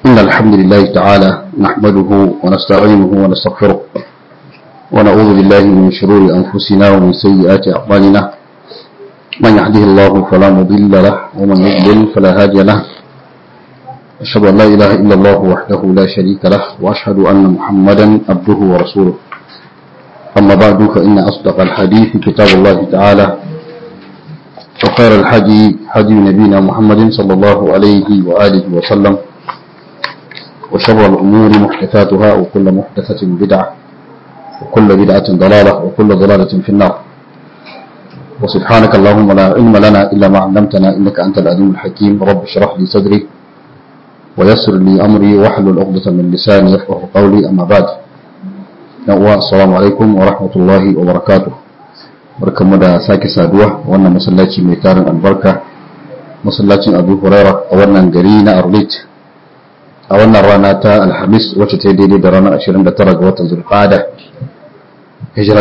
إن الحمد لله تعالى نحمده ونستعينه ونستغفره ونعوذ بالله من شرور أنفسنا ومن سيئات أعمالنا من يهده الله فلا مضل له ومن يضلل فلا هادي له أشهد أن لا إله إلا الله وحده لا شريك له وأشهد أن محمدا عبده ورسوله أما بعد فإن أصدق الحديث كتاب الله تعالى وخير الحدي حدي نبينا محمد صلى الله عليه وآله وسلم وشر الأمور محدثاتها وكل محدثة بدعة وكل بدعة ضلالة وكل ضلالة في النار وسبحانك اللهم لا علم لنا إلا ما علمتنا إنك أنت العليم الحكيم رب اشرح لي صدري ويسر لي أمري واحلل عقدة من لساني يفقه قولي أما بعد السلام عليكم ورحمة الله وبركاته barkanmu da sake saduwa wannan masallaci mai tarin albarka masallacin abu huraira a wannan gari na arlit a wannan rana ta alhamis wacce ta yi daidai da ranar 29 ga watan zulfada hijira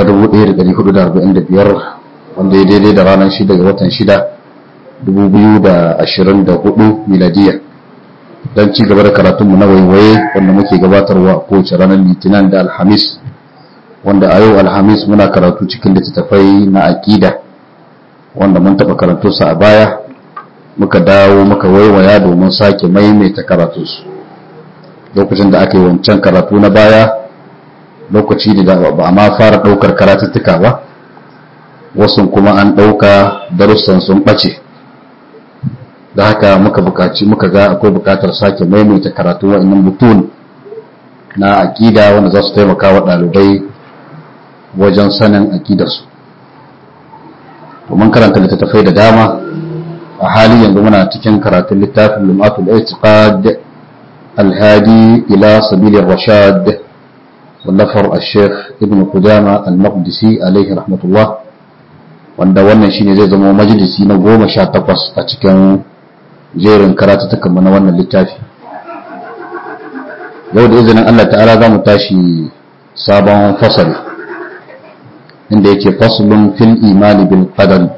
1445 wanda ya daidai da ranar 6 ga watan 6 2024 miladiya don ci gaba da karatunmu na waiwaye wanda muke gabatarwa a kowace ranar litinin da alhamis wanda a yau alhamis muna karatu cikin littattafai na aƙida wanda mun taɓa karatunsa a baya muka dawo muka waiwaya domin sake maimaita karatunsu lokacin da aka yi wancan karatu na baya lokaci da ba a ma fara ɗaukar karatuttuka ba wasu kuma an ɗauka darussan sun ɓace da haka muka buƙaci muka ga akwai buƙatar sake maimaita karatu wa'annan butun na aƙida wanda za su taimaka wa ɗalibai wajen sanin aƙidarsu domin karanta littattafai da dama a hali yanzu muna cikin karatun littafin lumatul i'tiqad alhadi ila sabilir rashad wallafar al-sheikh ibn qudama al-maqdisi alaihi rahmatullah wanda wannan shine zai zama majalisi na goma sha takwas a cikin jerin karatutukan na wannan littafi yau da izinin Allah ta'ala za mu tashi sabon fasali inda yake faslun fil imani bil qadar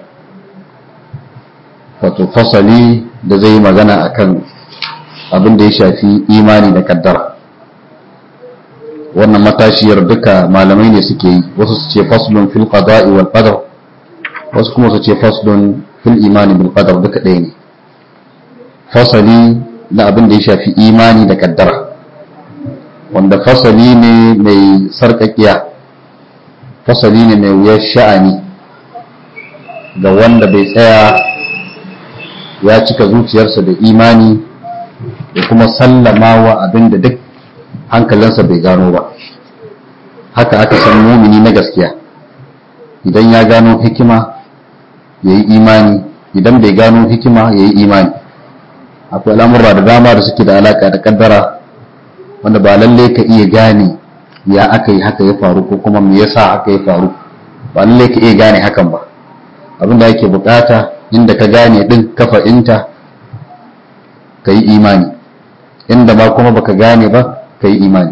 wato fasali da zai yi magana akan abin da ya shafi imani da kaddara wannan matashiyar duka malamai ne suke yi wasu su ce faslun fil qada'i wal qadar wasu kuma su ce faslun fil imani bil qadar duka ɗaya ne fasali na abin da ya shafi imani da kaddara wanda fasali ne mai sarƙaƙiya fasali ne mai wuyar sha'ani ga wanda bai tsaya ya cika zuciyarsa da imani da kuma sallama wa abin da duk hankalinsa bai gano ba haka aka san mumini na gaskiya idan ya gano hikima ya yi imani idan bai gano hikima ya yi imani akwai al'amurra da dama da suke da alaka da kaddara wanda ba lalle ka iya gane ya aka yi haka ya faru ko kuma me yasa haka ya faru ba lalle ka iya gane hakan ba abinda yake bukata inda ka gane din ka fa'inta ka yi imani inda ma kuma baka gane ba ka yi imani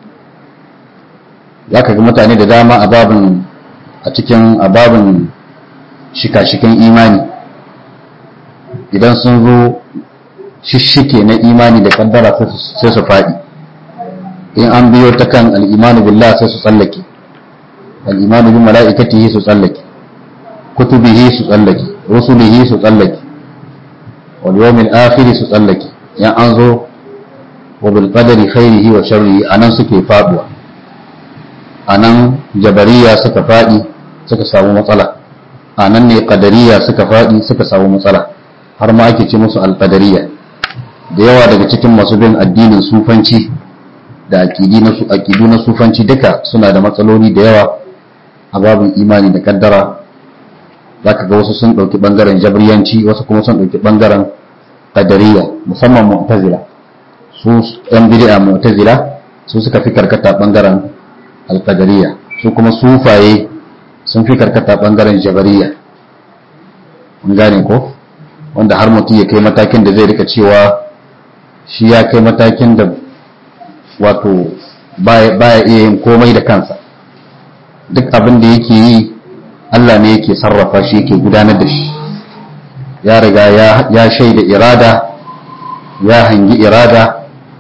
za ka ga mutane da dama a babin a cikin a babin shika-shikan imani idan sun zo shishike na imani da kaddara sai su faɗi in an biyo ta kan al'imanu billah sai su tsallake al'imanu bin mala'ikatihi su tsallake kutubihi su tsallake rusulihi su tsallake wal yawmil akhir su tsallake yan an zo wa bil qadari khairihi wa sharrihi anan suke faduwa anan jabariya suka fadi suka samu matsala anan ne qadariya suka fadi suka samu matsala har ma ake ce musu al-qadariyya da yawa daga cikin masu bin addinin sufanci da aƙidu na sufanci duka suna da matsaloli da yawa a babin imani da kaddara za ka ga wasu sun ɗauki ɓangaren jabriyanci wasu kuma sun ɗauki ɓangaren kadariya musamman mu'tazila su ɗan bid'a mu'tazila su suka fi karkata ɓangaren alkadariya su kuma sufaye sun fi karkata ɓangaren jabariya mun gane ko wanda har mutum ya kai matakin da zai rika cewa shi ya kai matakin da wato baya iya yin komai da kansa duk abin da yake yi Allah ne yake sarrafa shi yake gudanar da shi ya riga ya shaida irada ya hangi irada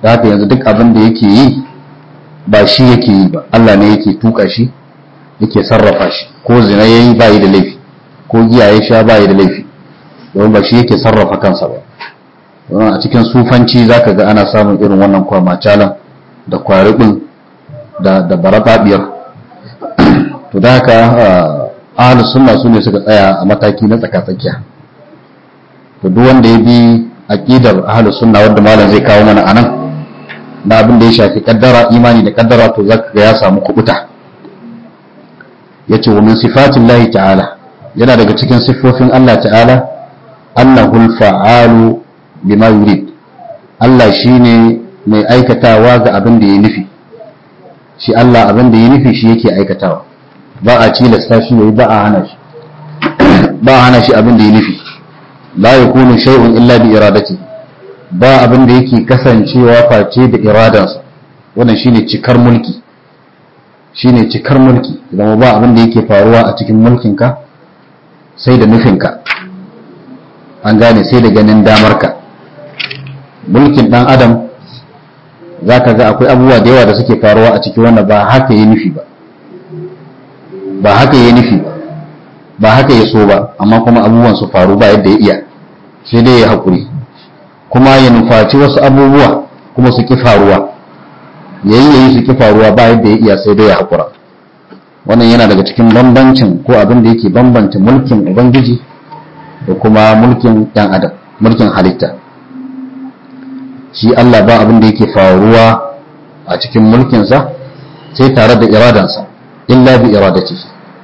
da haka yanzu duk abin da yake yi ba shi yake yi ba Allah ne yake tuka shi yake sarrafa shi ko zina yayi ba yi da laifi ko giya ya sha ba yi da laifi domin ba shi yake sarrafa kansa ba a cikin sufanci zaka ga ana samun irin wannan kwamacalan da kwaribin da da barababiyar to da haka ahlus sunna su ne suka tsaya a mataki na tsakatsakiya to duk wanda ya bi aqidar ahlus sunna wanda malam zai kawo mana anan da abin da ya shafi kaddara imani da kaddara to zaka ga ya samu kubuta yace wa min sifatillahi ta'ala yana daga cikin siffofin Allah ta'ala annahu al-fa'alu bima yurid Allah shine mai aikatawa ga abin da ya nufi shi Allah abin da ya nufi shi yake aikatawa ba a tilasta shi yayi ba a hana shi ba a hana shi abin da ya nufi la yakunu shay'un illa bi iradati ba abin da yake kasancewa face da iradansa wannan shine cikar mulki shine cikar mulki idan ba abin da yake faruwa a cikin mulkinka sai da nufinka an gane sai da ganin damarka mulkin dan adam za ka ga akwai abubuwa da yawa da suke faruwa a cikin wannan ba haka ya nufi ba ba haka ya nufi ba ba haka ya so ba amma kuma abubuwan su faru ba yadda ya iya sai dai ya haƙuri kuma ya nufaci wasu abubuwa kuma su ki faruwa yayi yayi su ki faruwa ba yadda ya iya sai dai ya haƙura wannan yana daga cikin bambancin ko abin da yake bambanta mulkin ubangiji da kuma mulkin ɗan adam mulkin halitta shi Allah ba abin da yake faruwa a cikin mulkinsa sai tare da iradansa illa bi iradati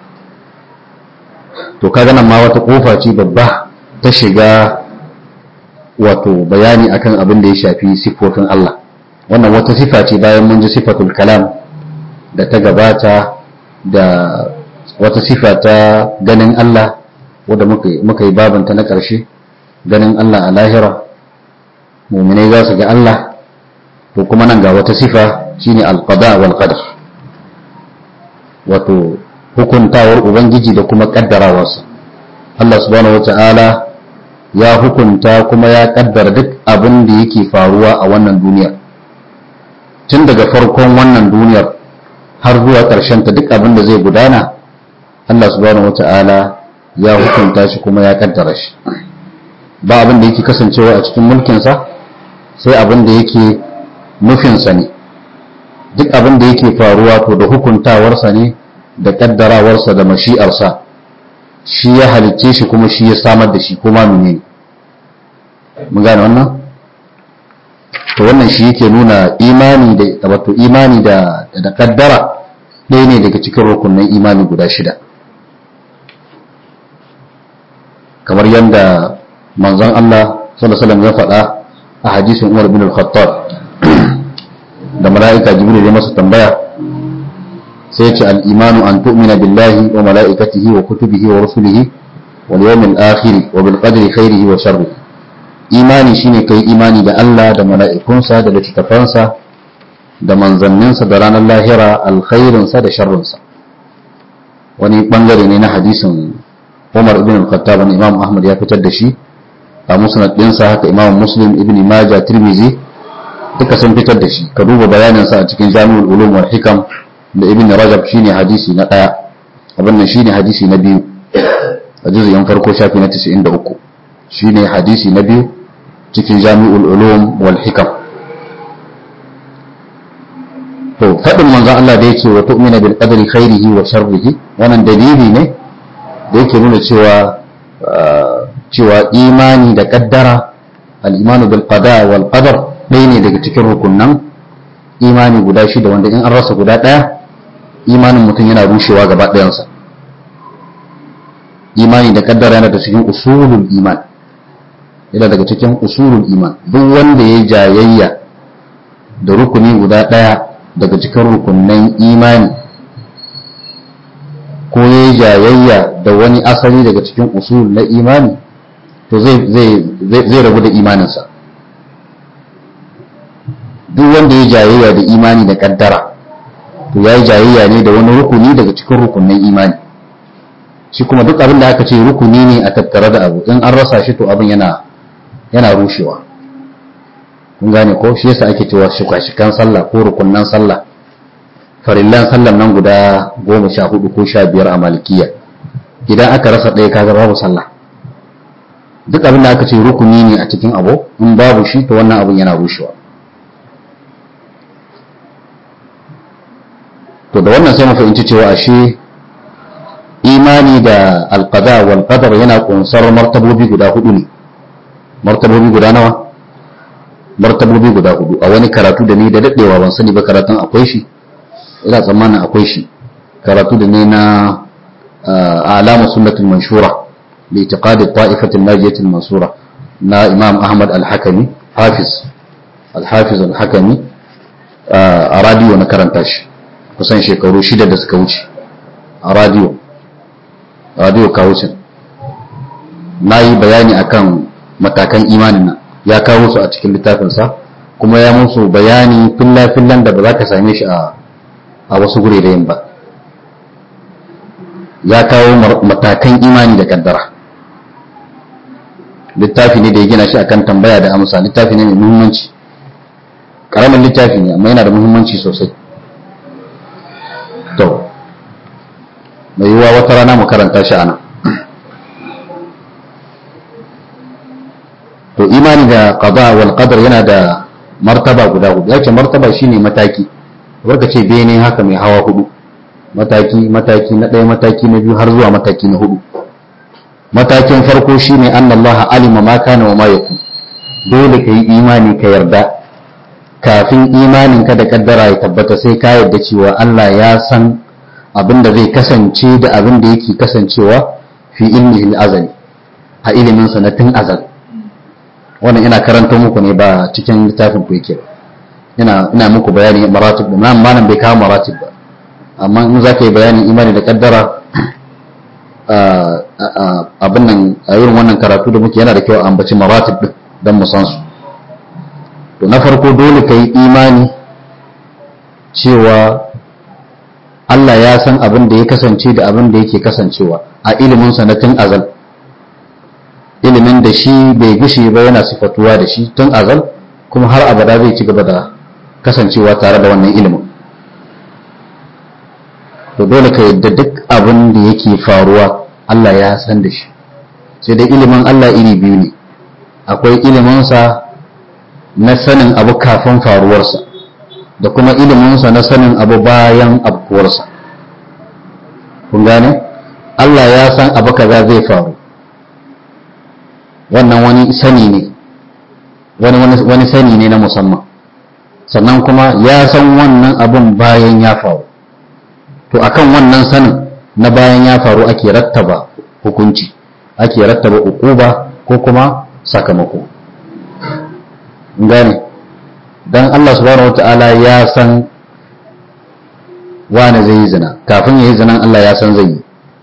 to kaga nan ma wata kofa ce babba ta shiga wato bayani akan abin da ya shafi sifofin Allah wannan wata sifa ce bayan mun ji sifatul kalam da ta gabata da wata sifa ta ganin Allah wadda muka yi babanta na ƙarshe ganin Allah a lahira muminai za su ga Allah to kuma nan ga wata sifa shine alqada wal qadar wato hukuntawar ubangiji da kuma kaddarawarsa Allah subhanahu wata'ala ya hukunta kuma ya kaddara duk abin da yake faruwa a wannan duniyar tun daga farkon wannan duniyar har zuwa ƙarshen ta duk abin da zai gudana Allah subhanahu wata'ala ya hukunta shi kuma ya kaddara shi ba abin da yake kasancewa a cikin mulkinsa sai abin da yake nufinsa ne duk abin da yake faruwa to da hukuntawarsa ne da kaddarawarsa da mashi'arsa shi ya halicce shi kuma shi ya samar da shi kuma mene mun gane wannan to wannan shi yake nuna imani da wato imani da da kaddara ɗaya ne daga cikin rukunin imani guda shida kamar yadda manzon Allah sallallahu alaihi wasallam ya faɗa a hadisin Umar bin al-Khattab da mala'ika Jibril ya masa tambaya sai ce al-imanu an tu'mina billahi wa mala'ikatihi wa kutubihi wa rusulihi wal yawmil akhir wa bil qadri khairihi wa sharrihi imani shine kai imani da Allah da mala'ikunsa da littattafansa da manzanninsa da ranar lahira alkhairinsa da sharrinsa wani bangare ne na hadisin Umar ibn al-Khattab Imam Ahmad ya fitar da shi a musnad ɗinsa haka Imam Muslim ibn Majah Tirmidhi duka sun fitar da shi ka duba bayaninsa a cikin Jami'ul Ulum wal Hikam da Ibn Rajab shine hadisi na ɗaya abin nan shine hadisi na biyu a juz'in farko shafi na 93 shine hadisi na biyu cikin Jami'ul Ulum wal Hikam to faɗin manzon Allah da yake wa tu'mina bil qadri khairihi wa sharrihi wannan dalili ne da yake nuna cewa cewa imani da kaddara al-imanu bil qada wal qadar ɗaya ne daga cikin rukunnan imani guda shida wanda in an rasa guda ɗaya imanin mutum yana rushewa gaba ɗayansa imani da kaddara yana da cikin usulul iman yana daga cikin usulul iman duk wanda ya jayayya da rukuni guda ɗaya daga cikin rukunnan imani ko ya yi jayayya da wani asali daga cikin usul na imani to zai rabu da imaninsa duk wanda ya jayayya da imani da kaddara to ya yi jayayya ne da wani rukuni daga cikin rukunin imani shi kuma duk abin da aka ce rukuni ne a tattare da abu in an rasa shi to abin yana yana rushewa kun gane ko shi yasa ake cewa shika-shikan sallah ko rukunnan sallah farillan sallan nan guda goma sha hudu ko sha biyar a malikiya idan aka rasa ɗaya kaga babu sallah duk abin da aka ce rukuni ne a cikin abu in babu shi to wannan abin yana rushewa to da wannan sai mu fahimci cewa ashe imani da alqada wal qadar yana kunsar martabobi guda hudu ne martabobi guda nawa martabobi guda hudu a wani karatu da ni da dadewa ban sani ba karatun akwai shi ina tsammanin akwai shi karatu da ne na alama sunnatul manshura li itiqad ta'ifatil najiyatil mansura na imam ahmad al-hakami hafiz al-hafiz al-hakami a radio na karanta shi kusan shekaru shida da suka wuce a radio radio kawucin na yi bayani akan matakan imanin nan ya kawo su a cikin littafinsa kuma ya musu bayani filla-fillan da ba za ka same shi a wasu gurerayen ba ya kawo matakan imani da kaddara littafi ne da ya gina shi akan tambaya da amsa littafi ne mai muhimmanci karamin littafi ne amma yana da muhimmanci sosai to mai yiwuwa wata rana mu karanta shi ana to imani da qada wal qadar yana da martaba guda hudu yace martaba shine mataki wanda ce bene haka mai hawa hudu mataki mataki na ɗaya mataki na biyu har zuwa mataki na hudu matakin farko shine annallaha alima ma kana wa ma yakun dole kai imani ka yarda kafin imanin ka da kaddara ya tabbata sai ka yarda cewa Allah ya san abin da zai kasance da abin da yake kasancewa fi ilmihi azali a ilimin sa na tun azal wannan ina karanta muku ne ba cikin littafin ku yake ina ina muku bayani maratib da nan malam bai kawo maratib ba amma in za ka yi bayanin imani da kaddara abin nan a irin wannan karatu da muke yana da kyau a ambaci maratib din don mu san su to na farko dole ka yi imani cewa Allah ya san abin da ya kasance da abin da yake kasancewa a ilimin sanatin azal ilimin da shi bai gushe ba yana sifatuwa da shi tun azal kuma har abada zai ci gaba da kasancewa tare da wannan ilimin to dole ka yadda duk abin da yake faruwa Allah ya san da shi sai dai ilimin Allah iri biyu ne akwai iliminsa na sanin abu kafin faruwarsa da kuma iliminsa na sanin abu bayan abkuwarsa kun gane Allah ya san abu kaza zai faru wannan wani sani ne wani wani sani ne na musamman sannan kuma ya san wannan abun bayan ya faru to akan wannan sanin na bayan ya faru ake rattaba hukunci ake rattaba ukuba ko kuma sakamako gane dan Allah subhanahu wata'ala ya san wane zai yi zina kafin ya yi zinan Allah ya san zai yi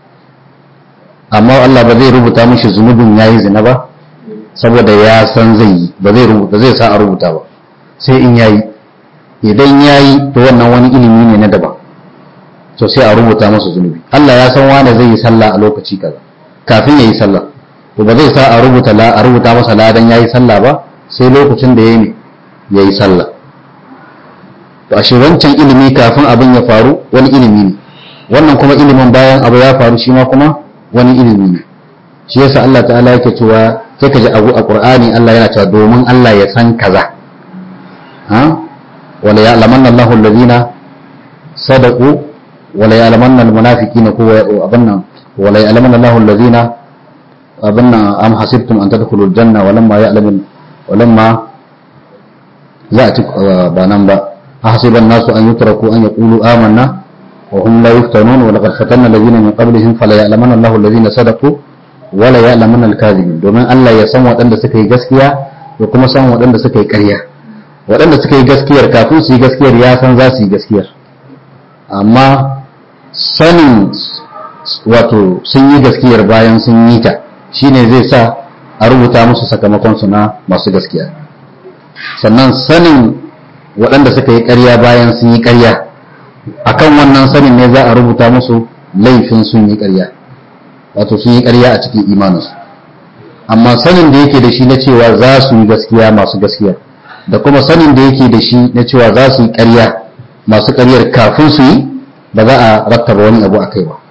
amma Allah ba zai rubuta mishi zunubin ya yi zina ba saboda ya san zai yi ba zai rubuta zai sa a rubuta ba sai in yayi idan yayi to wannan wani ilimi ne na daban to sai a rubuta masa zunubi Allah ya san wane zai yi sallah a lokaci kaza kafin ya yi sallah to ba zai sa a rubuta la a rubuta masa ladan yayi sallah ba sai lokacin da yayi ya yi sallah to ashe wancan ilimi kafin abin ya faru wani ilimi ne wannan kuma ilimin bayan abu ya faru shi ma kuma wani ilimi ne shi yasa Allah ta'ala yake cewa sai ka ji abu a Qur'ani Allah yana cewa domin Allah ya san kaza ha wala ya'lamanna Allahu alladhina sadaqu wala ya'lamanna almunafiqina ko abanna wala ya'lamanna Allahu alladhina abanna am hasibtum an tadkhulul janna walamma ya'lamu walamma ya'ti ba nan ba ahsiba an-nasu an yutraku an yaqulu amanna وهم لا يفتنون ولقد فتنا الذين من قبلهم فلا يعلمن الله الذين صدقوا ولا يعلمن الكاذبين domin Allah ya san waɗanda suka yi gaskiya da kuma san waɗanda suka yi ƙarya waɗanda suka yi gaskiyar kafin su yi gaskiyar ya san za su yi gaskiyar amma sanin wato sun yi gaskiyar bayan sun yi ta shine zai sa a rubuta musu sakamakon su na masu gaskiya sannan sanin waɗanda suka yi ƙarya bayan sun yi ƙarya akan wannan sanin ne za a rubuta musu laifin sun yi ƙarya wato sun yi ƙarya a cikin imaninsu amma sanin da yake da shi na cewa za su yi gaskiya masu gaskiya da kuma sanin da yake da shi na cewa za su yi ƙarya masu ƙaryar kafin su yi ba za a rattaba wani abu a kai ba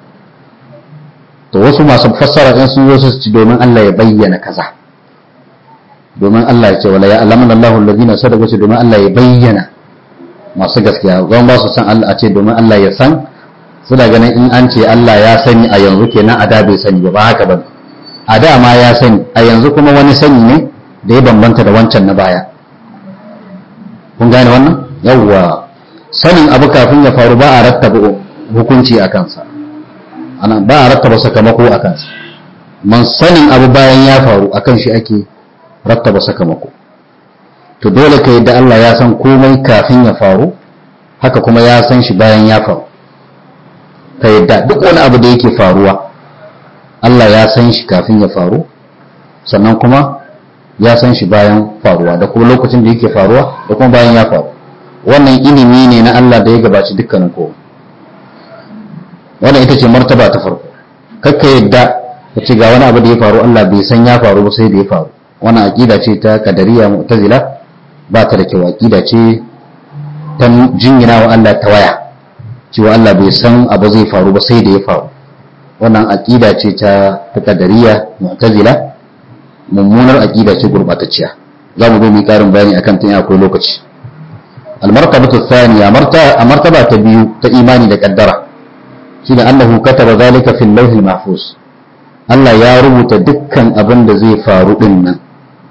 to wasu masu fassara in sun zo su ci domin Allah ya bayyana kaza domin Allah ya ce wala ya alamun Allahu alladhina sadaqu ce domin Allah ya bayyana masu gaskiya zan ba su san Allah a ce domin Allah ya san suna ganin in an ce Allah ya sani a yanzu kenan a da bai sani ba ba haka ba a da ma ya sani a yanzu kuma wani sani ne da ya bambanta da wancan na baya kun gane wannan yawwa sanin abu kafin ya faru ba a rattaba hukunci a kansa ana ba a rattaba sakamako a kansa man sanin abu bayan ya faru akan shi ake rattaba sakamako to dole ka yadda Allah ya san komai kafin ya faru haka kuma ya san shi bayan ya faru ka yadda duk wani abu da yake faruwa Allah ya san shi kafin ya faru sannan kuma ya san shi bayan faruwa da kuma lokacin da yake faruwa da kuma bayan ya faru wannan ilimi ne na Allah da ya gabaci dukkanin kowa wannan ita ce martaba ta farko kakka yadda ka ce ga wani abu da ya faru Allah bai san ya faru ba sai da ya faru wannan aqida ce ta kadariya mu'tazila ba ta da kyau aqida ce ta jingina wa Allah ta waya cewa Allah bai san abu zai faru ba sai da ya faru wannan aqida ce ta ta kadariya mu'tazila mummunar aqida ce gurbatacciya za mu zo mu karin bayani akan ta akwai lokaci al-martabatu thaniya martaba ta biyu ta imani da kaddara shine annahu kataba zalika fil lawhil mahfuz Allah ya rubuta dukkan abin da zai faru din nan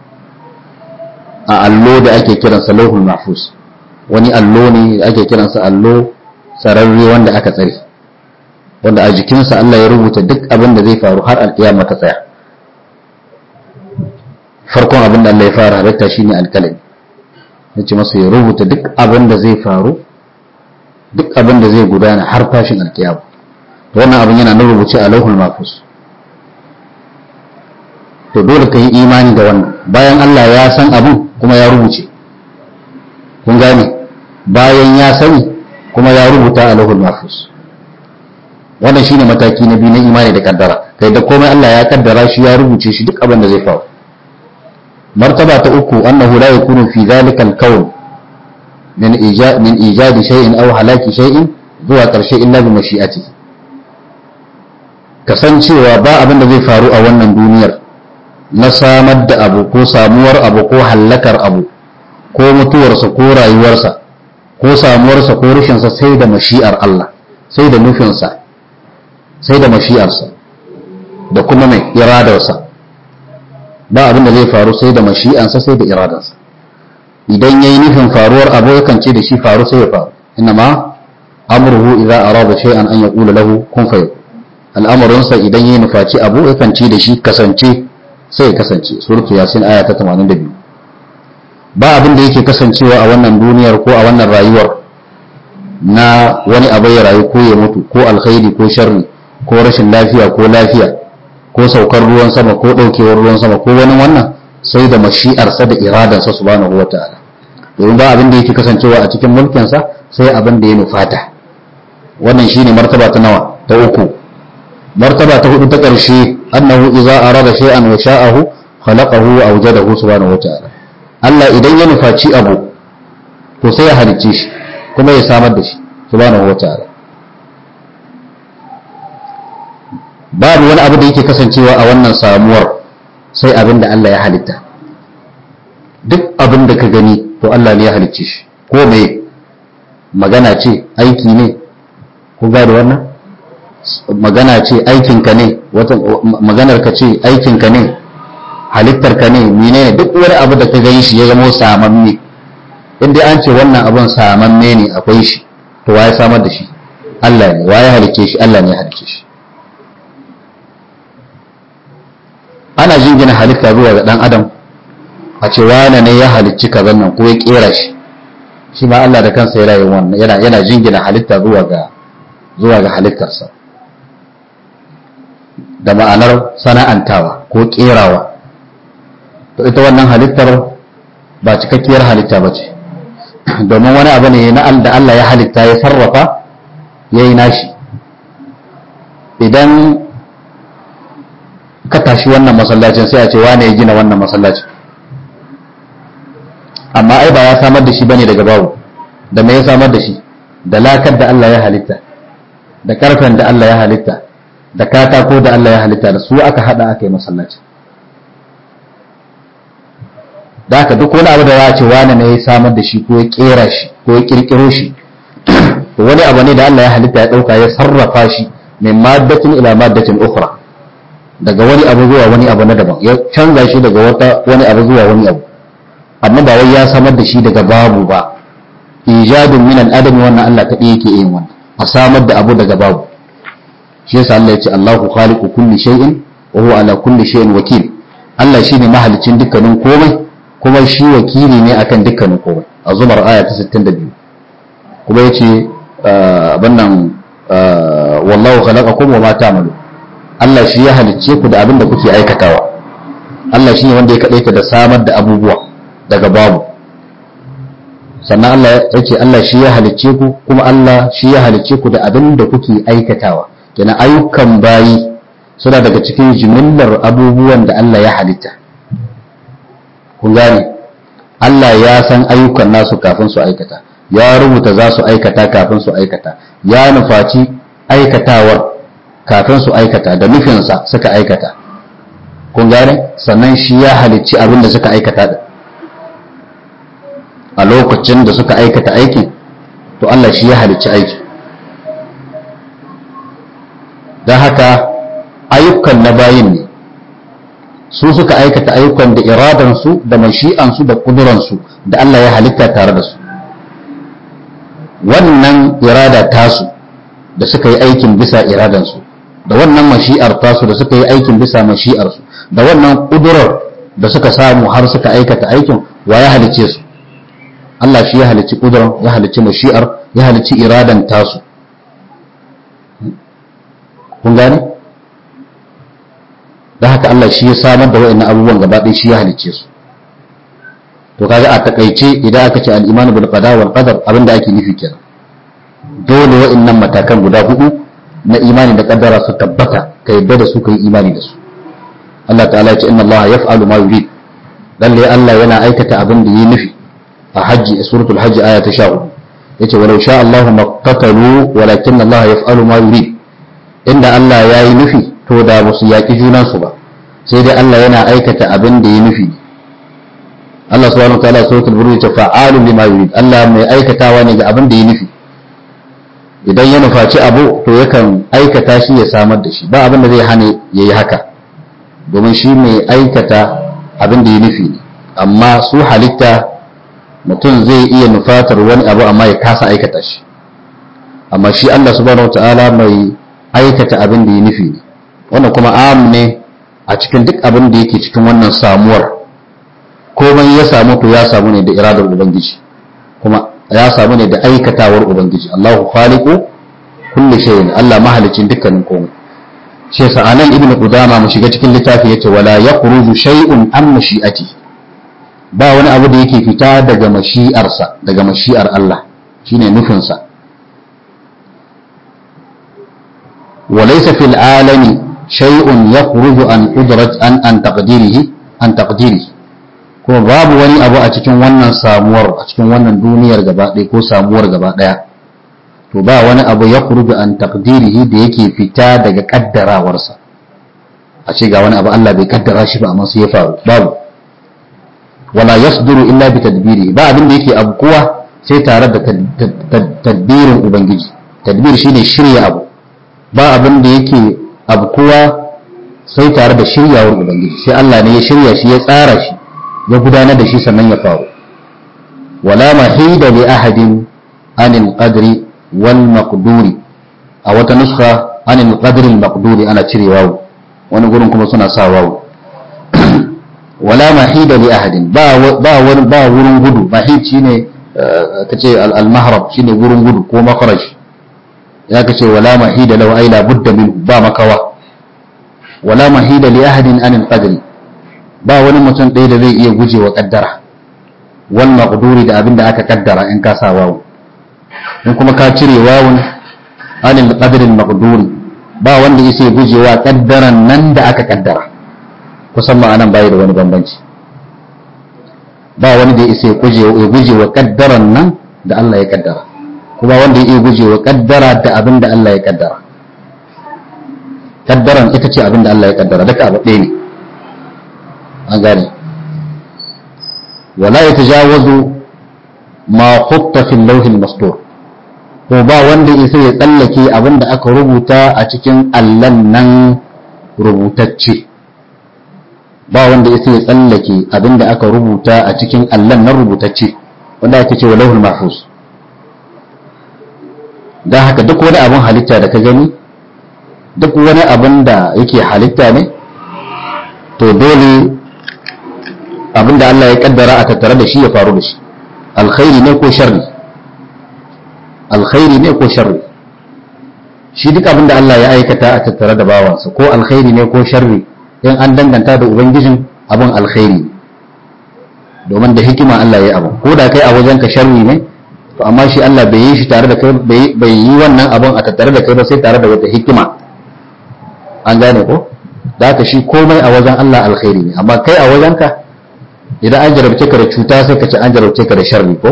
a allo da ake kiransa lawhul mahfuz wani allo ne da ake kiransa allo sararre wanda aka tsare wanda a jikinsa Allah ya rubuta duk abin da zai faru har alkiyama ta tsaya farkon abin da Allah ya fara halitta shine alkalami yace masa ya rubuta duk abin da zai faru duk abin da zai gudana har tashin alkiyama to wannan abin yana nan rubuce a lauhul mahfuz to dole ka yi imani da wannan bayan Allah ya san abin kuma ya rubuce kun gane bayan ya sani kuma ya rubuta a lauhul mahfuz wannan shine mataki na biyu na imani da kaddara kai da komai Allah ya kaddara shi ya rubuce shi duk abin da zai faru martaba ta uku annahu la yakunu fi dhalika al-kawn min ijad min ijad shay'in aw halaki shay'in zuwa karshe illa bi mashi'atihi kasancewa ba abin da zai faru a wannan duniyar na samar da abu ko samuwar abu ko hallakar abu ko mutuwarsa ko rayuwarsa ko samuwarsa ko rushinsa sai da mashi'ar Allah sai da nufinsa sai da mashi'arsa da kuma mai iradarsa ba abin da zai faru sai da mashi'ansa sai da iradarsa idan yayi nufin faruwar abu yakan ce da shi faru sai ya faru inma amruhu idza arada shay'an an yaqula lahu kun fayakun al'amarinsa idan yayi nufaci abu yakan ce da shi kasance sai ya kasance suratu yasin aya ta 82 ba abin da yake kasancewa a wannan duniyar ko a wannan rayuwar na wani abu ya rayu ko ya mutu ko alkhairi ko sharri ko rashin lafiya ko lafiya ko saukar ruwan sama ko daukewar ruwan sama ko wani wannan sai da mashi'arsa da iradansa subhanahu wata'ala domin ba abin da yake kasancewa a cikin mulkinsa sai abin da ya nufata wannan shine martaba ta nawa ta uku martaba ta hudu ta ƙarshe annahu idza arada shay'an wa sha'ahu khalaqahu wa awjadahu subhanahu wata'ala Allah idan ya nufaci abu to sai ya halicce shi kuma ya samar da shi subhanahu wata'ala babu wani abu da yake kasancewa a wannan samuwar sai abin da Allah ya halitta duk abin da ka gani to Allah ne ya halicce shi ko me magana ce aiki ne ku gane wannan magana ce aikinka ne wata maganar ka ce aikinka ne halittar ka ne mene duk wani abu da ka gani shi ya zama samamme in dai an ce wannan abun samamme ne akwai shi to waye samar da shi Allah ne waye halicce shi Allah ne ya halicce shi ana jingina halitta zuwa ga dan adam a ce wane ne ya halicci kazan nan ko ya kera shi shi ma Allah da kansa yana yin wannan yana yana jingina halitta zuwa ga zuwa ga halittarsa da ma'anar sana'antawa ko kerawa to ita wannan halittar ba cikakkiyar halitta ba ce domin wani abu ne na da Allah ya halitta ya sarrafa ya yi nashi idan ka tashi wannan masallacin sai a ce wane ya gina wannan masallacin amma ai ba ya samar da shi bane daga babu da me ya samar da shi da lakar da Allah ya halitta da karfen da Allah ya halitta da katako da Allah ya halitta da su aka hada aka yi masallaci da haka duk wani abu da za a ce wani ne ya samar da shi ko ya kera shi ko ya kirkiro shi to wani abu ne da Allah ya halitta ya dauka ya sarrafa shi min maddatin ila maddatin ukhra daga wani abu zuwa wani abu na daban ya canza shi daga wata wani abu zuwa wani abu amma ba wai ya samar da shi daga babu ba ijadun min al-adam wannan Allah kadai yake yin wannan a samar da abu daga babu shi yasa Allah ya ce Allahu khaliqu kulli shay'in wa huwa ala kulli shay'in wakil Allah shine mahalicin dukkanin komai kuma shi wakili ne akan dukkanin komai a zumar aya ta 62 kuma yace abin nan wallahu khalaqakum wa ma ta'malu Allah shi ya halicce ku da abin da kuke aikatawa Allah shi ne wanda ya kadaita da samar da abubuwa daga babu sannan Allah ya ce Allah shi ya halicce ku kuma Allah shi ya halicce ku da abin da kuke aikatawa kenan ayyukan bayi suna daga cikin jimillar abubuwan da Allah ya halitta kun gane Allah ya san ayyukan nasu kafin su aikata ya rubuta za su aikata kafin su aikata ya nufaci aikatawar kafin su aikata da nufinsa suka aikata kun gane sannan shi ya halicci abin da suka aikata da a lokacin da suka aikata aikin to Allah shi ya halicci aiki don haka ayyukan na bayin ne su suka aikata ayyukan da iradansu da mashi'ansu da kuduransu da Allah ya halitta tare da su wannan irada tasu da suka yi aikin bisa iradansu da wannan mashi'ar tasu da suka yi aikin bisa mashi'arsu da wannan kudurar da suka samu har suka aikata aikin wa ya halice su Allah shi ya halicci kudurar ya halicci mashi'ar ya halicci iradan tasu kun gane da haka Allah shi ya samar da wa'annan abubuwan gaba ɗaya shi ya halicce su to kaga a takaice idan aka ce al-iman bil qada wal qadar abinda ake nufi kenan dole wa'annan matakan guda hudu na imani da kaddara su tabbata ka yadda da su ka yi imani da su Allah ta'ala ya ce inna Allah yaf'alu ma yurid lalle Allah yana aikata abin da yi nufi a hajji suratul hajji aya ta 14 yace walau sha Allahu maqtatalu walakin Allah yaf'alu ma yurid inda Allah ya yi nufi to da ba su yaƙi junansu ba sai dai Allah yana aikata abin da ya nufi Allah subhanahu wa ta'ala suratul buruj ta fa'alu lima yurid Allah mai aikatawa ne ga abin da ya nufi idan ya nufaci abu to yakan aikata shi ya samar da shi ba abin da zai hana yayi haka domin shi mai aikata abin da ya nufi ne amma su halitta mutum zai iya nufatar wani abu amma ya kasa aikata shi amma shi Allah subhanahu wa ta'ala mai aikata abin da ya nufi ne wannan kuma am ne a cikin duk abin da yake cikin wannan samuwar komai ya samu to ya samu ne da iradar ubangiji kuma ya samu ne da aikatawar ubangiji Allahu khaliqu kulli shay'in Allah mahalicin dukkanin komai shi yasa anan ibnu qudama mu shiga cikin littafi yace wala yakhruju shay'un an mashi'ati ba wani abu da yake fita daga mashi'arsa daga mashi'ar Allah shine nufinsa وليس في العالم شيء يخرج عن قدرة عن عن تقديره عن تقديره kuma babu wani abu a cikin wannan samuwar a cikin wannan duniyar gaba ɗaya ko samuwar gaba ɗaya to ba wani abu ya kurbi an taqdirihi da yake fita daga kaddarawarsa a ce ga wani abu Allah bai kaddara shi ba amma sai ya faru babu wala yasduru illa bi tadbiri ba abin da yake abkuwa sai tare da tadbirin ubangiji tadbir shine shirya abu ba abin da yake abkuwa sai tare da shiryawar ubangiji sai Allah ne ya shirya shi ya tsara shi ya gudanar da shi sannan ya faru wala mahida li ahadin anil qadri wal maqduri a wata nuskha anil qadri al maqduri ana cire wawu wani gurin kuma suna sa wawu wala mahida li ahadin ba ba wani ba wurin gudu mahid shine kace al mahrab shine wurin gudu ko makharaj ya kace wala mahida law ay la budda minhu ba makawa wala mahida li ahadin anil qadri ba wani mutum ɗaya da zai iya gujewa kaddara wal maqduri da abin da aka kaddara in ka sa wawu in kuma ka cire wawun anil qadri al maqduri ba wanda yake gujewa kaddaran nan da aka kaddara kusan ma'anan bai da wani bambanci ba wani da ya isa ya guje wa kaddaran nan da Allah ya kaddara kuma wanda ya iya guje wa kaddara da abin da Allah ya kaddara kaddaran ita ce abin da Allah ya kaddara daga abu ɗaya ne an gane wala ya tajawazu ma khutta fil lawhil mastur to ba wanda ya sai ya tsallake abin da aka rubuta a cikin allan nan rubutacce ba wanda ya sai ya tsallake abin da aka rubuta a cikin allan nan rubutacce wanda ake cewa lauhul mahfuz don haka duk wani abin halitta da ka gani duk wani abin da yake halitta ne to dole abin da Allah ya kaddara a tattare da shi ya faru da shi alkhairi ne ko sharri alkhairi ne ko sharri shi duk abin da Allah ya aikata a tattare da bawansa ko alkhairi ne ko sharri in an danganta da ubangijin abin alkhairi ne domin da hikima Allah ya abu ko da kai a wajenka sharri ne to amma shi Allah bai yi shi tare da kai bai yi wannan abin a tattare da kai ba sai tare da wata hikima an gane ko da haka shi komai a wajen Allah alkhairi ne amma kai a wajenka idan an jarabce ka da cuta sai ka ce an jarabce ka da sharri ko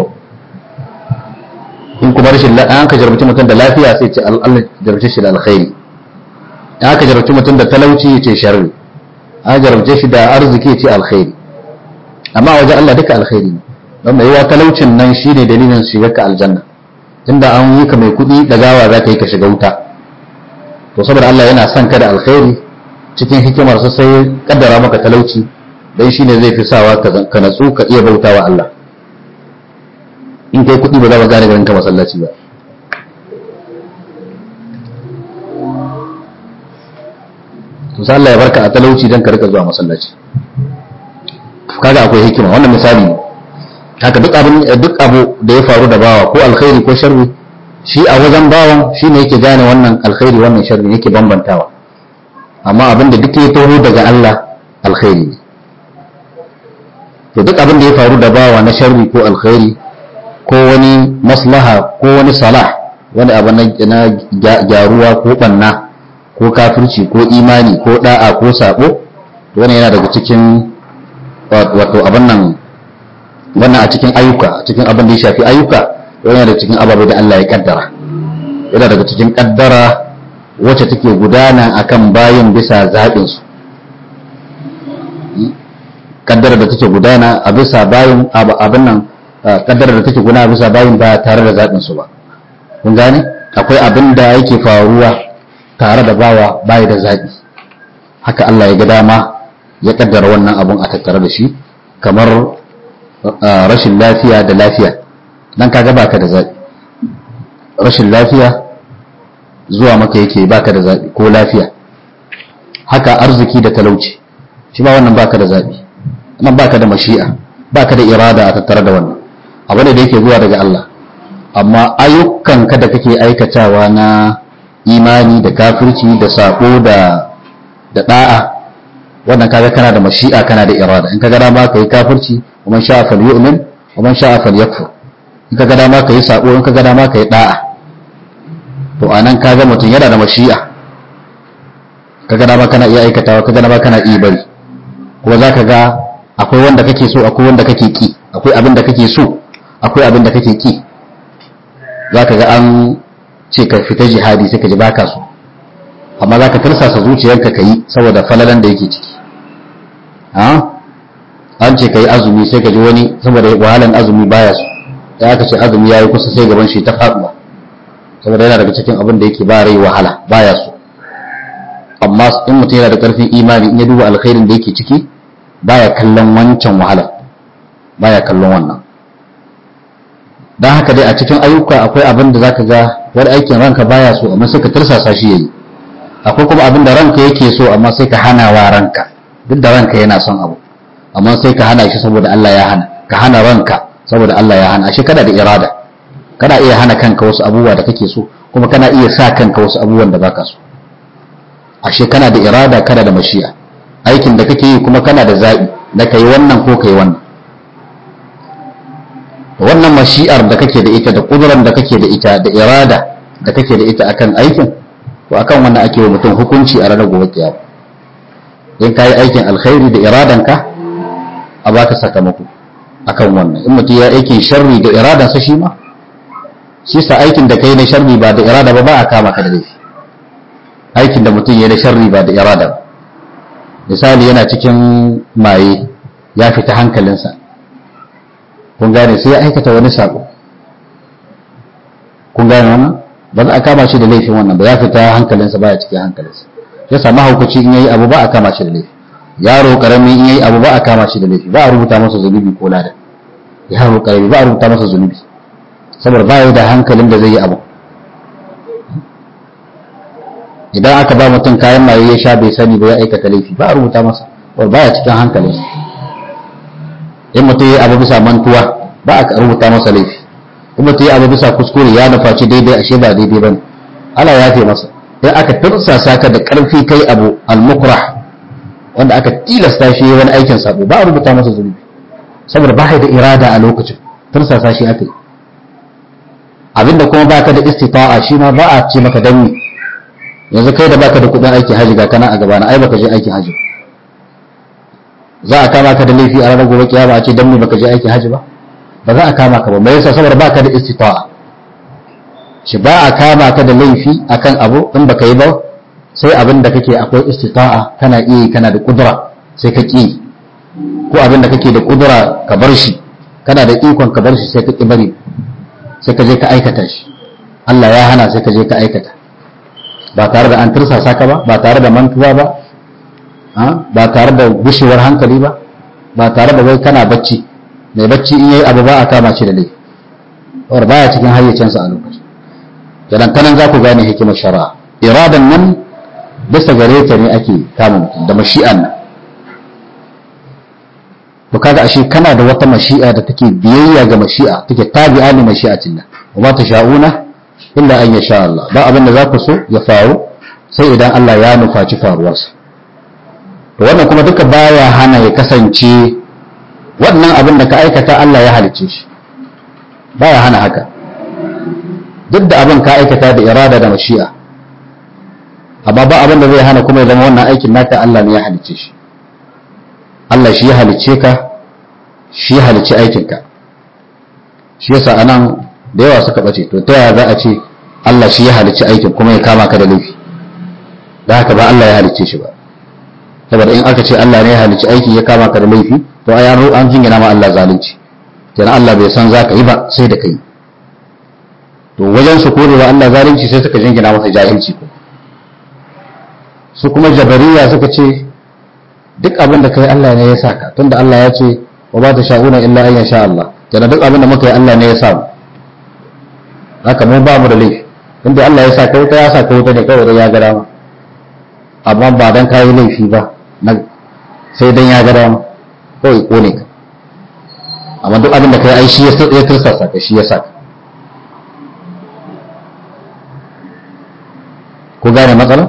in kuma rashin an ka jarabce mutum da lafiya sai ce Allah jarabce shi da alkhairi in aka jarabce mutum da talauci ya ce sharri an jarabce shi da arziki ya ce alkhairi amma a wajen Allah duka alkhairi ne don mai yawa talaucin nan shi ne dalilin shiga ka aljanna tunda an yi ka mai kuɗi da gawa za ka yi ka shiga wuta to saboda Allah yana son ka da alkhairi cikin hikimarsa sai kaddara maka talauci dan shine zai fi sawa ka natsu ka iya bautawa Allah in kai kuɗi ba za ka gane garin ka masallaci ba to sai Allah ya barka a talauci dan ka rika zuwa masallaci kaga akwai hikima wannan misali ne haka duk abin duk abu da ya faru da bawa ko alkhairi ko sharri shi a wajen bawan shine yake gane wannan alkhairi wannan sharri yake bambantawa amma abin da duk ya taho daga Allah alkhairi ne to duk abin da ya faru da bawa na sharri ko alkhairi ko wani maslaha ko wani salah wani abu na gyaruwa ko banna ko kafirci ko imani ko da'a ko sabo wani yana daga cikin wato abin nan wannan a cikin ayyuka a cikin abin da ya shafi ayyuka yana daga cikin ababe da Allah ya kaddara yana daga cikin kaddara wacce take gudana akan bayin bisa zaɓinsu kaddara da take gudana a bisa bayin abin nan kaddara da take gudana bisa bayin ba tare da zaɓinsu ba kun gane akwai abin da yake faruwa tare da bawa bayi da zaɓi haka Allah ya ga dama ya kaddara wannan abun a tattare da shi kamar rashin lafiya da lafiya dan kaga baka da zaɓi rashin lafiya zuwa maka yake baka da zaɓi ko lafiya haka arziki da talauci shi ba wannan baka da zaɓi nan baka da mashi'a baka da irada a tattare da wannan abu ne da yake zuwa daga Allah amma ayyukan ka da kake aikatawa na imani da kafirci da sako da da da'a wannan kaga kana da mashi'a kana da irada in kaga dama kai kafirci wa man sha'a falyu'min wa man sha'a falyakfur in kaga dama kai sako in kaga dama kai da'a to anan kaga mutum yana da mashi'a kaga dama kana iya aikatawa kaga dama kana iya bari kuma zaka ga akwai wanda kake so akwai wanda kake ki akwai abin da kake so akwai abin da kake ki zaka ga an ce ka fita jihadi sai ka ji baka so amma zaka tirsasa zuciyarka kai saboda falalan da yake ciki an ce ka yi azumi sai ka ji wani saboda wahalan azumi baya so ya aka ce azumi ya yi kusa sai gaban shi ta faɗuwa saboda yana daga cikin abin da yake ba rai wahala baya so amma in mutum yana da ƙarfin imani in ya duba alkhairin da yake ciki baya kallon wancan wahala baya kallon wannan don haka dai a cikin ayyuka akwai abin da zaka ga wani aikin ranka baya so amma sai ka tirsasa shi yayi akwai kuma abin da ranka yake so amma sai ka hana wa ranka duk da ranka yana son abu amma sai ka hana shi saboda Allah ya hana ka hana ranka saboda Allah ya hana shi kada da irada kana iya hana kanka wasu abubuwa da kake so kuma kana iya sa kanka wasu abubuwan da baka so ashe kana da irada kana da mashi'a aikin da kake yi kuma kana da zaɓi na kai wannan ko kai wannan wannan mashi'ar da kake da ita da kuduran da kake da ita da irada da kake da ita akan aikin to akan wannan ake wa mutum hukunci a ranar gobe kiyama in kayi aikin alkhairi da iradanka a baka sakamako akan wannan in mutum ya aikin sharri da iradansa shi ma shi sa aikin da kai na sharri ba da irada ba ba a kama ka da laifi aikin da mutum ya da sharri ba da irada ba misali yana cikin maye ya fita hankalinsa kun gane sai ya aikata wani sako kun gane wannan ba za a kama shi da laifin wannan ba ya fita hankalinsa ba ya cikin hankalinsa ya samu haukaci in yayi abu ba a kama shi da laifi yaro karami in yayi abu ba a kama shi da laifi ba a rubuta masa zunubi ko lada yaro karami ba a rubuta masa zunubi saboda ba ya da hankalin da zai yi abu idan aka ba mutum kayan maye ya sha bai sani ba ya aikata laifi ba a rubuta masa wanda baya cikin hankalinsa in mutum ya abu bisa mantuwa ba a rubuta masa laifi in mutum ya abu bisa kuskure ya nufaci daidai ashe ba daidai bane Allah ya fi masa in aka tursasa ka da karfi kai abu al-mukrah wanda aka tilasta shi wani aikin sabo ba a rubuta masa zunubi saboda ba da irada a lokacin tursasa shi aka yi abinda kuma baka da istita'a shi ma ba a ce maka danni yanzu kai da baka da kudin aikin haji ga kana a gabana ai baka je aikin haji za a kama ka da laifi a ranar gobe kiyama a ce dan me baka je aikin haji ba ba za a kama ka ba me yasa saboda baka da istita'a shi ba a kama ka da laifi akan abu in baka yi ba sai abin da kake akwai istita'a kana iya kana da kudura sai ka ki ko abin da kake da kudura ka bar shi kana da ikon ka bar shi sai ka ki bari sai ka je ka aikata shi Allah ya hana sai ka je ka aikata ba tare da an tursasa ka ba ba tare da mantuwa ba ba tare da gushewar hankali ba ba tare da wai kana bacci mai bacci in yayi abu ba a kama shi da laifi war baya cikin hayyacinsa a lokacin idan kanan za ku gane hikimar shari'a iradan nan bisa gare ta ne ake kama mutum da mashi'an nan to kaga ashe kana da wata mashi'a da take biyayya ga mashi'a take tabi'a li mashi'atillah wa ma tasha'una illa an yasha Allah ba abin da za ku so ya faru sai idan Allah ya nufaci faruwarsa to wannan kuma duka baya hana ya kasance wannan abin da ka aikata Allah ya halicce shi baya hana haka duk da abin ka aikata da irada da mashi'a amma ba abin da zai hana kuma ya zama wannan aikin naka Allah ne ya halicce shi Allah shi ya halicce ka shi ya halicci aikinka shi yasa anan da yawa suka bace to ta yaya za a ce Allah shi ya halicci aikin kuma ya kama ka da laifi da haka ba Allah ya halicce shi ba saboda in aka ce Allah ne ya halicci aiki ya kama ka da laifi to ai an an jingina ma Allah zalunci kenan Allah bai san za ka yi ba sai da kai to wajen su kore wa Allah zalunci sai suka jingina masa jahilci ko su kuma jabariya suka ce duk abin da kai Allah ne ya saka tunda Allah ya ce wa ba ta sha'una illa an yasha Allah kenan duk abin da muka yi Allah ne ya sa mu haka mu ba mu da laifi inda Allah ya saka wuta ya saka wuta ne kawai ya ga dama amma ba dan kayi laifi ba sai dan ya ga dama kawai kone ka amma duk abin da kai ai shi ya tursasa ka shi ya saka ku gane matsala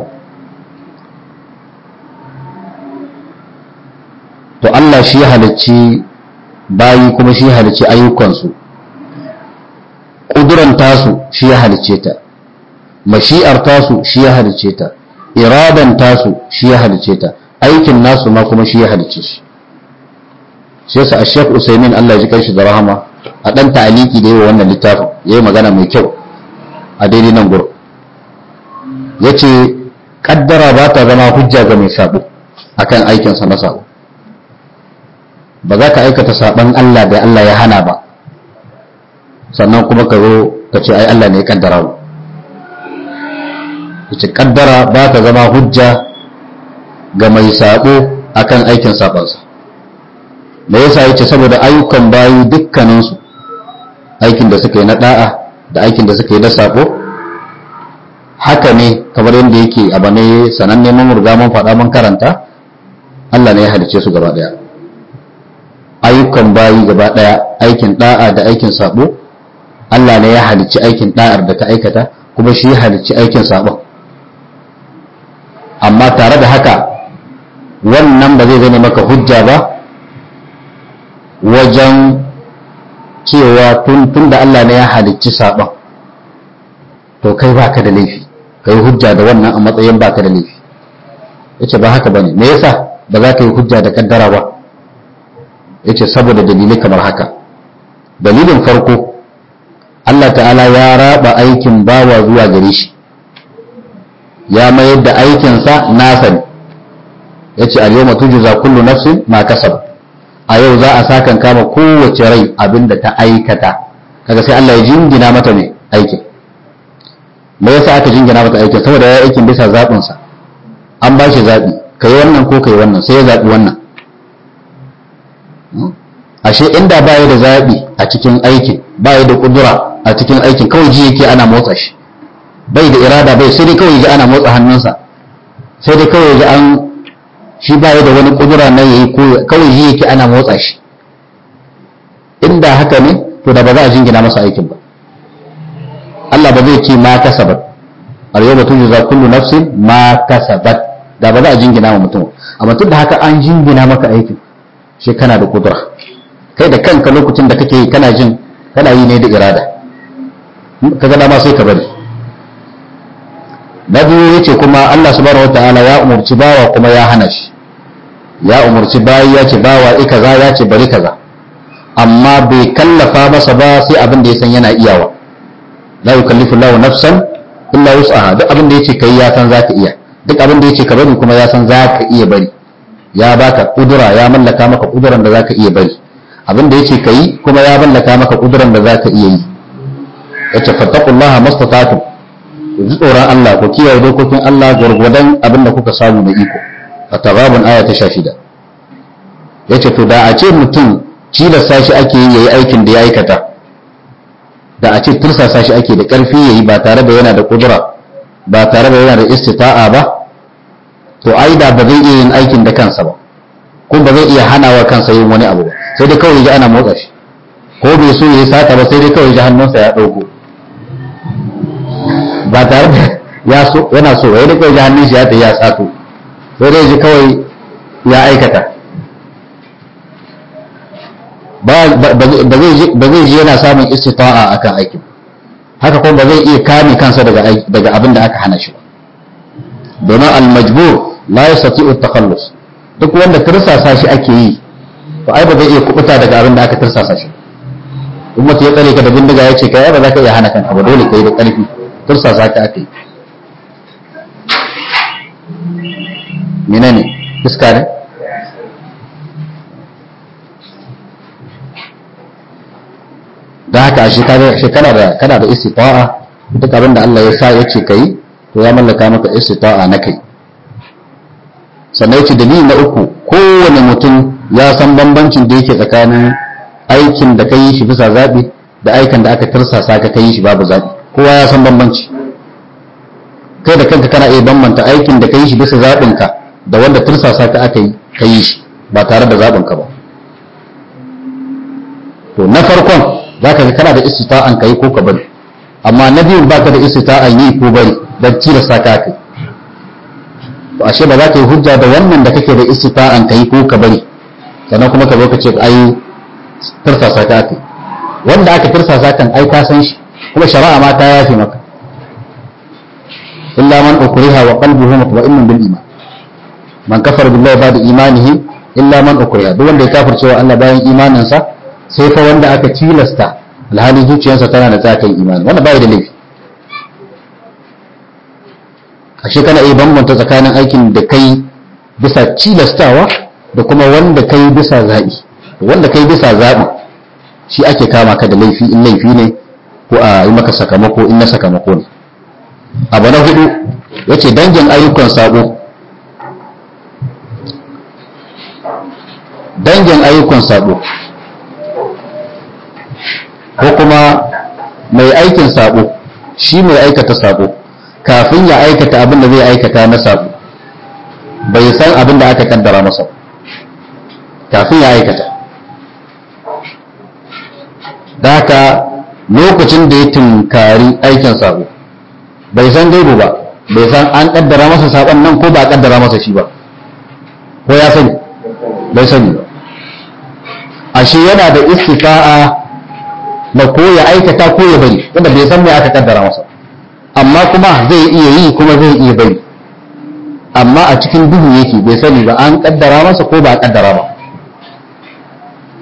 to Allah shi ya halicci bayi kuma shi ya halicci ayyukansu ƙuduran tasu shi ya halicce ta mashi'ar tasu shi ya halicce ta iradan tasu shi ya halicce ta aikin nasu ma kuma shi ya halicce shi shi yasa Sheikh Usaimin Allah ya ji kanshi da rahama a dan ta'aliki da yawa wannan littafin yayi magana mai kyau a daidai nan gurin yace kaddara ba ta zama hujja ga mai sabo akan aikin sa na sabo ba za ka aikata saban Allah da Allah ya hana ba sannan kuma ka zo ka ce ai Allah ne ya kaddara mu yace kaddara ba ta zama hujja ga mai sabo akan aikin sabansa me yasa yace saboda ayyukan bayi dukkanin su aikin da suka yi na da'a da aikin da suka yi na sabo haka ne kamar yadda yake a bane sananne mun riga mun faɗa mun karanta Allah ne ya halice su gaba daya ayyukan bayi gaba daya aikin da'a da aikin sabo Allah ne ya halicci aikin da'ar da ka aikata kuma shi ya halicci aikin sabon amma tare da haka wannan ba zai zane maka hujja ba wajen cewa tun tun da Allah ne ya halicci sabon to kai baka da laifi kai hujja da wannan a matsayin baka da laifi yace ba haka bane me yasa ba za ka yi hujja da kaddara ba yace saboda dalilai kamar haka dalilin farko Allah ta'ala ya raba aikin bawa zuwa gare shi ya mayar da aikinsa nasa ne ya ce al-yawma tujza kullu nafsin ma kasab a yau za a sakan kama kowace rai abinda ta aikata kaga sai Allah ya jingina mata ne aikin me yasa aka jingina mata aikin saboda ya aikin bisa zaɓin sa an ba shi zaɓi kai wannan ko kai wannan sai ya zaɓi wannan ashe inda baya da zaɓi a cikin aikin baya da kudura a cikin aikin kawai ji yake ana motsa shi bai da irada bai sai dai kawai ji ana motsa hannunsa sai dai kawai ji an shi baya da wani kudura na yayi ko kawai ji yake ana motsa shi inda haka ne to da ba za a jingina masa aikin ba Allah ba zai ce ma kasabat al yawma tujza kullu nafsin ma kasabat da ba za a jingina wa mutum amma tun da haka an jingina maka aikin shi kana da kudura kai da kanka lokacin da kake yi kana jin kana yi ne da irada kaga dama sai ka bari na biyu yace kuma Allah subhanahu wataala ya umurci bawa kuma ya hana shi ya umurci bayi ya ce bawa i kaza ya ce bari kaza amma bai kallafa masa ba sai abin da ya san yana iyawa la yukallifu Allahu nafsan illa wus'aha duk abin da yace kai ya san zaka iya duk abin da yace ka bari kuma ya san zaka iya bari ya baka kudura ya mallaka maka kuduran da zaka iya bari abin da yace kai kuma ya mallaka maka kuduran da zaka iya yi yace fattaqullaha mastata'tum ku ji tsoron Allah ku kiyaye dokokin Allah gwargwadon abin da kuka samu na iko a tagabun aya ta sha shida ya ce to da a ce mutum cilasta shi ake yi yayi aikin da ya aikata da a ce tursasa shi ake da ƙarfi yayi ba tare da yana da kudura ba tare da yana da istita'a ba to ai da ba zai iya yin aikin da kansa ba kuma ba zai iya hanawa kansa yin wani abu ba sai dai kawai ji ana motsa shi ko bai so ya sata ba sai dai kawai ji hannunsa ya ɗauko ba tare da ya so yana so ya kawai ji hannun shi ya ya sato sai dai ji kawai ya aikata ba zai ji yana samun istita'a akan aikin haka kuma ba zai iya kame kansa daga daga abin da aka hana shi ba domin al-majbur la yastati'u at-takhallus duk wanda tirsasa shi ake yi to ai ba zai iya kubuta daga abin da aka tirsasa shi in mutum ya tsare ka da bindiga ya ce kai ba za ka iya hana kanka ba dole kai da ƙarfi tursasa ka ake menene iska ne da haka a shekara da kana da istita'a duk abin da Allah ya sa ya ce kai to ya mallaka maka istita'a na kai sannan yace dalili na uku kowane mutum ya san bambancin da yake tsakanin aikin da kai shi bisa zabi da aikin da aka tirsasa ka kai shi babu zabi kowa ya san bambanci kai da kanka kana iya bambanta aikin da ka yi shi bisa zaɓinka da wanda tursasa ka aka yi ka yi shi ba tare da zaɓinka ba to na farkon za ka ga kana da istita'an ka yi ko ka bari amma na biyun ba ka da istita'an yi ko bari don tilasta ka aka yi to ashe ba za ka yi hujja da wannan da kake da istita'an ka yi ko ka bari sannan kuma ka zo ka ce ai tursasa ka aka yi wanda aka tursasa kan ai ka san shi kuma shari'a ma ta yafe maka illa man ukriha wa qalbuhu mutma'innun bil iman man kafara billahi ba'da imanihi illa man ukriha duk wanda ya kafirce wa Allah bayan imaninsa sai fa wanda aka tilasta alhali zuciyarsa tana da tsakan imani wannan bai da laifi ashe kana iya bambanta tsakanin aikin da kai bisa tilastawa da kuma wanda kai bisa zaɓi wanda kai bisa zaɓi shi ake kama ka da laifi in laifi ne ko a yi maka sakamako in na sakamako ne abu na hudu ya ce dangin ayyukan sabo dangin ayyukan sabo ko kuma mai aikin sabo shi mai aikata sabo kafin ya aikata abin da zai aikata na sabo bai san abin da aka kaddara masa kafin ya aikata da haka lokacin da ya tunkari aikin sabo bai san gaibu ba bai san an kaddara masa sabon nan ko ba a kaddara masa shi ba ko ya sani bai sani ba ashe yana da istifa'a na ko ya aikata ko ya bari wanda bai san me aka kaddara masa amma kuma zai iya yi kuma zai iya bari amma a cikin duhu yake bai sani ba an kaddara masa ko ba a kaddara ba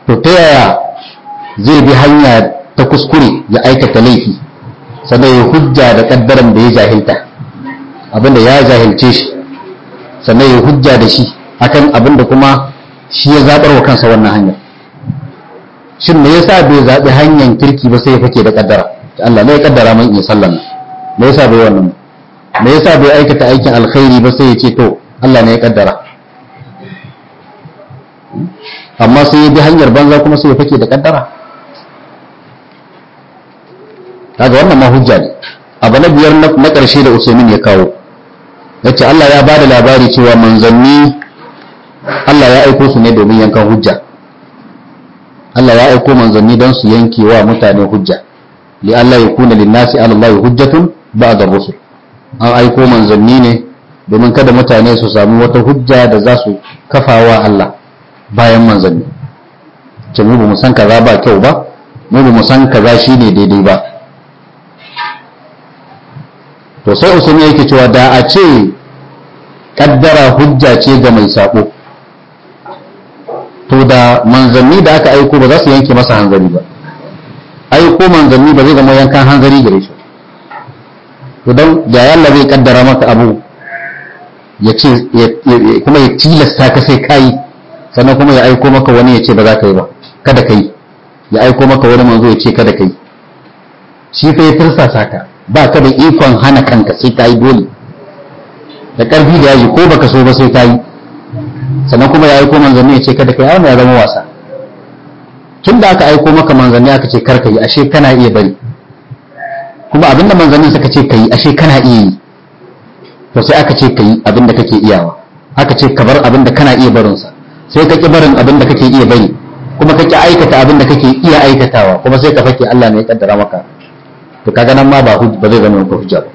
to ta yaya zai bi hanya ta kuskure ya aikata laifi sannan ya hujja da kaddaran da ya jahilta abinda ya jahilce shi sannan ya hujja da shi akan abinda kuma shi ya zabar wa kansa wannan hanyar shin me yasa bai zaɓi hanyar kirki ba sai ya fake da kaddara Allah ne ya kaddara man iya sallan nan me yasa bai wannan me yasa bai aikata aikin alkhairi ba sai ya ce to Allah ne ya kaddara amma sai ya bi hanyar banza kuma sai ya fake da kaddara kaga wannan ma hujja ne abu na biyar na ƙarshe da Usaimin ya kawo yace Allah ya bada labari cewa manzanni Allah ya aiko su ne domin yankan hujja Allah ya aiko manzanni don su yanke wa mutane hujja li Allah ya kuna linnasi ala Allah hujjatun ba'da rusul an aiko manzanni ne domin kada mutane su samu wata hujja da za su kafawa Allah bayan manzanni ce mu ba mu san kaza ba kyau ba mu ba mu san kaza shine daidai ba to sai usman yake cewa da a ce kaddara hujja ce ga mai sako to da manzanni da aka aiko ba za su yanke masa hanzari ba aiko manzanni ba zai zama yankan hanzari gare shi to don da yalla zai kaddara maka abu ya ce kuma ya tilasta ka sai kayi sannan kuma ya aiko maka wani ya ce ba za ka yi ba kada ka yi ya aiko maka wani manzo ya ce kada ka yi shi fa ya tirsasa ka ba ka da ikon hana kanka sai ka yi dole da ƙarfi da yaji ko baka so ba sai ka yi sannan kuma ya aiko manzanni ya ce kada ka yi amma ya zama wasa tun da aka aiko maka manzanni aka ce kar ka yi ashe kana iya bari kuma abinda manzannin suka ce ka yi ashe kana iya yi to sai aka ce ka yi abinda kake iyawa aka ce ka bar abinda kana iya barinsa sai ka ki barin abinda kake iya bari kuma ka ki aikata abinda kake iya aikatawa kuma sai ka fake Allah ne ya kaddara maka to kaga nan ma ba ba zai zama maka hujja ba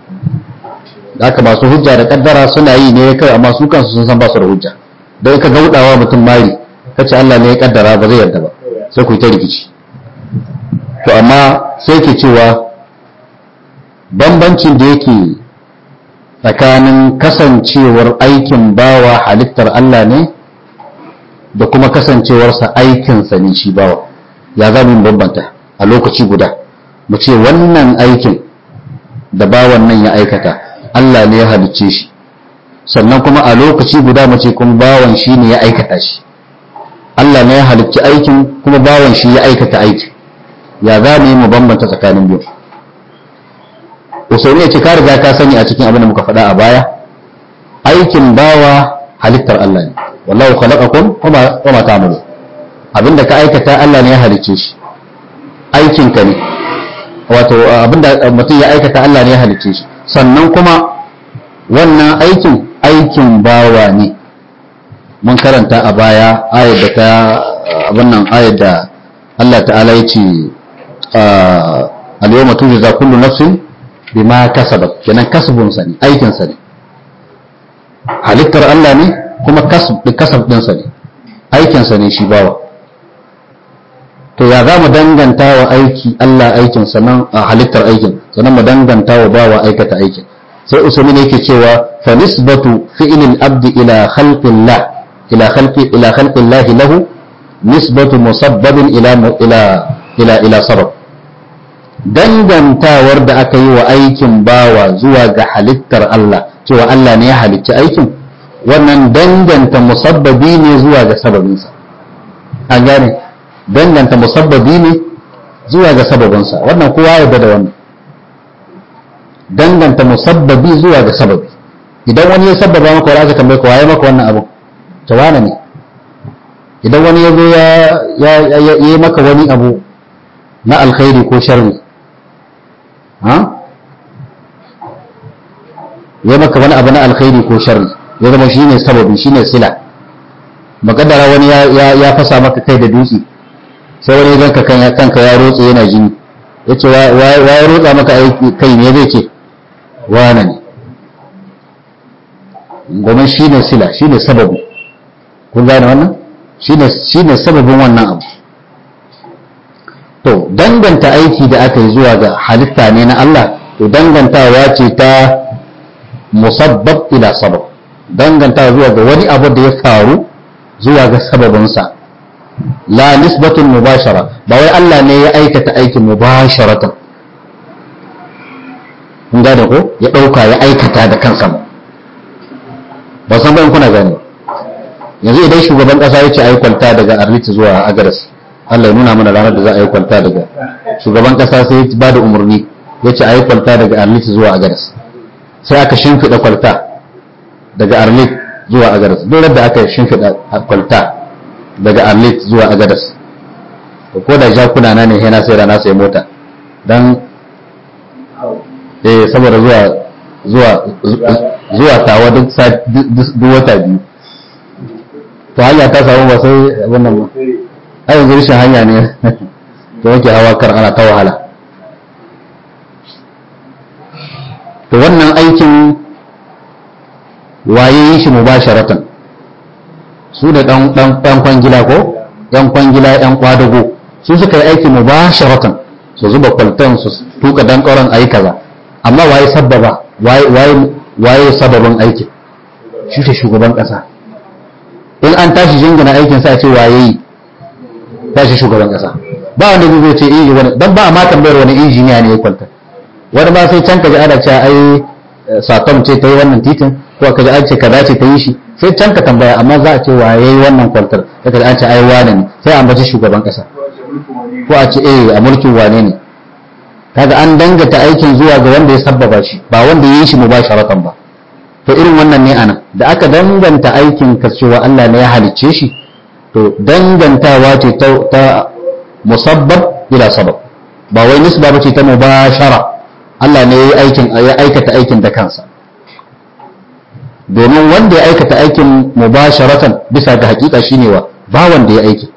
da haka masu hujja da kaddara suna yi ne kai amma su kansu sun san ba su da hujja don ka gaudawa mutum mari kace Allah ne ya kaddara ba zai yarda ba sai ku yi ta rikici to amma sai ke cewa bambancin da yake tsakanin kasancewar aikin bawa halittar Allah ne da kuma kasancewarsa aikinsa ne shi bawa ya za mu bambanta a lokaci guda mu ce wannan aikin da bawan nan ya aikata Allah ne ya halicce shi sannan kuma a lokaci guda mu ce kuma bawan shi ne ya aikata shi Allah ne ya halicci aikin kuma bawan shi ya aikata aikin ya za mu yi mu bambanta tsakanin biyu usaini ya ce ka riga ka sani a cikin abin da muka faɗa a baya aikin bawa halittar Allah ne wallahu khalaqakum wa ma ta'malu abinda ka aikata Allah ne ya halicce shi aikin ka ne wato abinda mutum ya aikata Allah ne ya halicce shi sannan kuma wannan aikin aikin bawa ne mun karanta a baya ayar da ta abin nan ayar da Allah ta'ala ya ce al-yawma tujza kullu nafsin bima kasabat kenan kasbun sa ne aikin sa ne halittar Allah ne kuma kasb kasab din sa ne aikin sa ne shi bawa to ya za mu danganta wa aiki Allah aikin sannan a halittar aikin sannan mu danganta wa bawa aikata aikin sai usman yake cewa fa nisbatu fi'lil abdi ila khalqillah ila khalqi ila khalqillah lahu nisbatu musabbabin ila ila ila ila sabab dangantawar da aka yi wa aikin bawa zuwa ga halittar Allah cewa Allah ne ya halicci aikin wannan danganta musabbabi ne zuwa ga sababinsa an gane danganta musabbabi ne zuwa ga sababinsa wannan kowa ya da wannan danganta musabbabi zuwa ga sababi idan wani ya sabbaba maka wani aka tambaye ka waye maka wannan abu tawana ne idan wani ya zo ya yi maka wani abu na alkhairi ko sharri ha ya maka wani abu na alkhairi ko sharri ya zama shine sababi shine sila makaddara wani ya fasa maka kai da dutse sai wani ganka kanka ya rotse yana jini ya ce wa ya rotsa maka kai ne zai ce wane ne domin shi ne sila shi ne sababi kun gane wannan shi ne sababin wannan abu to danganta aiki da aka yi zuwa ga halitta ne na Allah to dangantawa ce ta musabbab ila sabab dangantawa zuwa ga wani abu da ya faru zuwa ga sababinsa la nisbatun mubashara ba wai Allah ne ya aikata aikin mubasharatan kun gane ko ya dauka ya aikata da kansa ba ba san ban kuna gane yanzu idan shugaban kasa ya ce a yi kwalta daga arliti zuwa agaras Allah ya nuna mana ranar da za a yi kwalta daga shugaban kasa sai ya ba da umarni ya ce a yi kwalta daga arliti zuwa agaras sai aka shimfiɗa kwalta daga arlit zuwa agadas duk da aka shimfiɗa kwalta daga arlit zuwa agadas ko da jakuna na ne yana sai rana sai mota dan eh saboda zuwa zuwa zuwa tawa duk duk wata biyu to hanya ta samu ba sai wannan ba ai yanzu rashin hanya ne da yake hawa kar ana ta wahala to wannan aikin waye yi shi mubasharatan su da dan dan dan kwangila ko yan kwangila yan kwadago su suka yi aiki mubasharatan su zuba kwaltan su tuka dan kauran ayi kaza amma waye sababa waye waye waye sababin aikin shi ne shugaban kasa in an tashi jingina aikin sa a ce waye yi tashi shugaban kasa ba wanda zai ce eh wani dan ba ma tambayar wani injiniya ne ya kwalta wani ba sai can kaji ana cewa ai satom ce ta yi wannan titin ko kaji an ce kaza ce ta yi shi sai can ka tambaya amma za a ce wa yayi wannan kwantar sai kaji an ce ai wane ne sai an bace shugaban kasa ko a ce eh a mulkin wane ne kaga an dangata aikin zuwa ga wanda ya sabbaba shi ba wanda ya yi shi mubasharatan ba to irin wannan ne anan da aka danganta aikin ka cewa Allah ne ya halicce shi to dangantawa ce ta musabbab ila sabab ba wai nisba ba ce ta mubashara Allah ne ya aikin ya aikata aikin da kansa domin wanda ya aikata aikin mubasharatan bisa ga hakika shine wa ba wanda ya aiki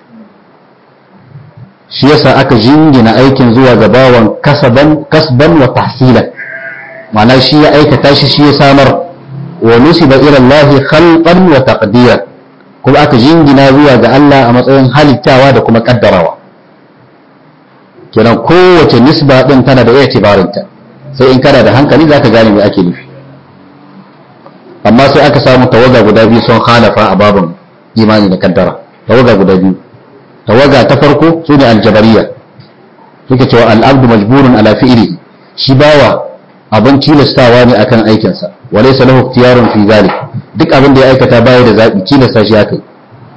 shi yasa aka jingina aikin zuwa ga bawan kasaban kasban wa tahsilan ma'ana shi ya aikata shi shi ya samar wa nusiba ila Allah khalqan wa taqdiran kuma aka jingina zuwa ga Allah a matsayin halittawa da kuma kaddarawa kenan kowace nisba din tana da itibarinta sai in kana da hankali zaka gane me ake nufi amma sai aka samu tawaga guda biyu sun halafa a babin imani da kaddara tawaga guda biyu tawaga ta farko su ne aljabariya suke cewa al'abdu majburun ala fi'li shi bawa abin tilastawa ne akan aikinsa wa laysa lahu ikhtiyarun fi zalik duk abin da ya aikata baya da zabi tilasta shi akai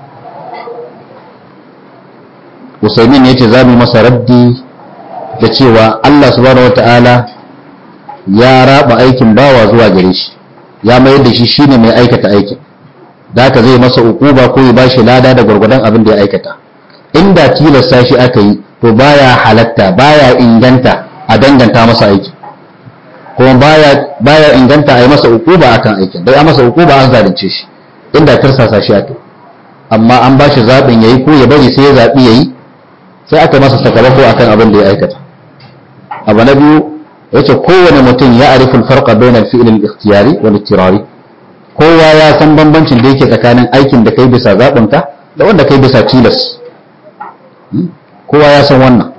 Usaimin yace za mu masa raddi da cewa Allah subhanahu wataala ya raba aikin bawa zuwa gare shi ya mayar da shi shine mai aikata aikin da haka zai masa ukuba ko ya bashi lada da gwargwadon abin da ya aikata inda tilasta shi aka yi to baya halatta baya inganta a danganta masa aiki kuma baya baya inganta a yi masa ukuba akan aikin dai a masa ukuba an zalunce shi inda tirsasa shi aka amma an bashi zaɓin yayi ko ya bari sai ya zaɓi yayi sai aka masa sakamako akan abin da ya aikata abu na biyu yace kowane mutum ya arifin farqa bainal fi'l al-ikhtiyari wal ittirari kowa ya san bambancin da yake tsakanin aikin da kai bisa zaɓin ka da wanda kai bisa tilas kowa ya san wannan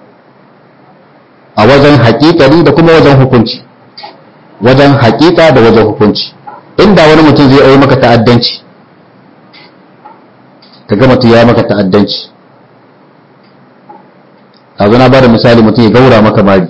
a wajen haƙiƙari da kuma wajen hukunci wajen haƙiƙa da wajen hukunci inda wani mutum zai yi maka ta'addanci ka ga mutum ya maka ta'addanci a na ba da misali mutum ya gaura maka mari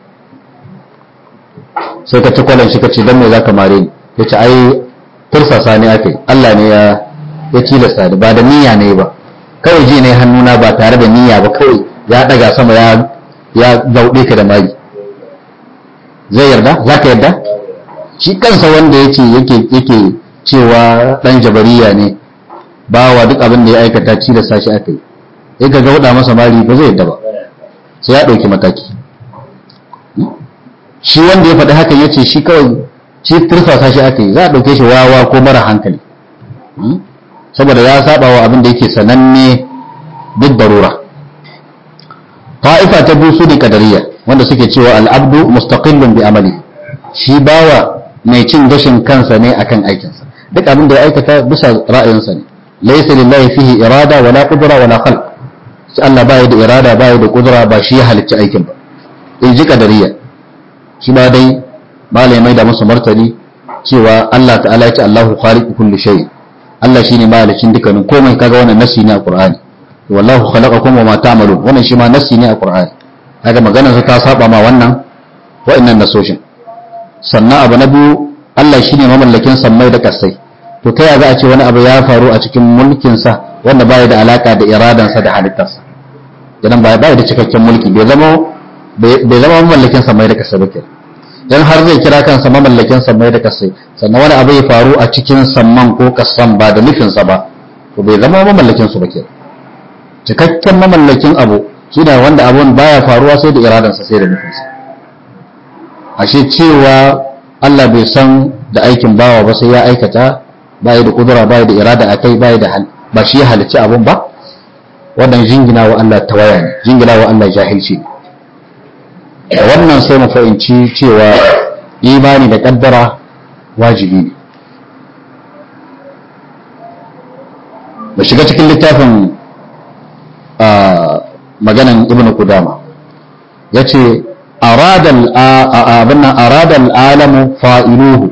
sai ka ci kwalan shi ka ce don me za ka mare ni ya ce ai tursasa ne aka yi Allah ne ya ya tilasta ni ba da niyya ne ba kawai ji ne hannuna ba tare da niyya ba kawai ya daga sama ya ya gauɗe ka da mari zai yarda za ka yarda shi kansa wanda yake yake yake cewa dan jabariya ne bawa duk abin da ya aikata tilasta shi aka yi in ka gauɗa masa mari ba zai yarda ba sai ya ɗauki mataki shi wanda ya faɗi hakan ya ce shi kawai shi tursasa shi aka yi za a ɗauke shi wawa ko mara hankali saboda ya saba wa abin da yake sananne duk darura ta'ifa ta biyu su ne kadariya wanda suke cewa al'abdu mustaqillun bi amali shi bawa mai cin gashin kansa ne akan aikinsa duk abin da ya aikata bisa ra'ayinsa ne laysa lillahi fihi irada wala qudra wala khalq sai Allah baya da irada baya da kudura ba shi ya halicci aikin ba in ji kadariya shi ba dai malamai da musu martani cewa Allah ta'ala ya ce Allahu khaliqu kulli shay Allah shine mahalicin dukkanin komai kaga wannan nasi ne a Qur'ani wallahu khalaqakum wa ma ta'malun wannan shi ma nassi ne a Qur'ani kaga maganar sa ta saba ma wannan wa'annan nasoshin sannan abu na biyu Allah shine mamallakin sammai da kasai to ta za a ce wani abu ya faru a cikin mulkin sa wanda baya da alaka da iradan sa da halittarsa idan baya da cikakken mulki bai zama bai zama mamallakin sammai da kasai ba kenan dan har zai kira kansa mamallakin sammai da kasai sannan wani abu ya faru a cikin samman ko kasan ba da nufinsa ba to bai zama mamallakin su ba kenan cikakken mamallakin abu shi da wanda abun baya faruwa sai da iradansa sai da nufinsa ashe cewa Allah bai san da aikin bawa ba sai ya aikata baya da kudura baya da irada a kai baya da hal ba shi ya halicci abun ba wannan jingina wa Allah tawaya ne jingina wa Allah jahilci ne da wannan sai mu fahimci cewa imani da kaddara wajibi ne mu shiga cikin littafin maganan ibn Kudama ya ce aradal alamu fa'iluhu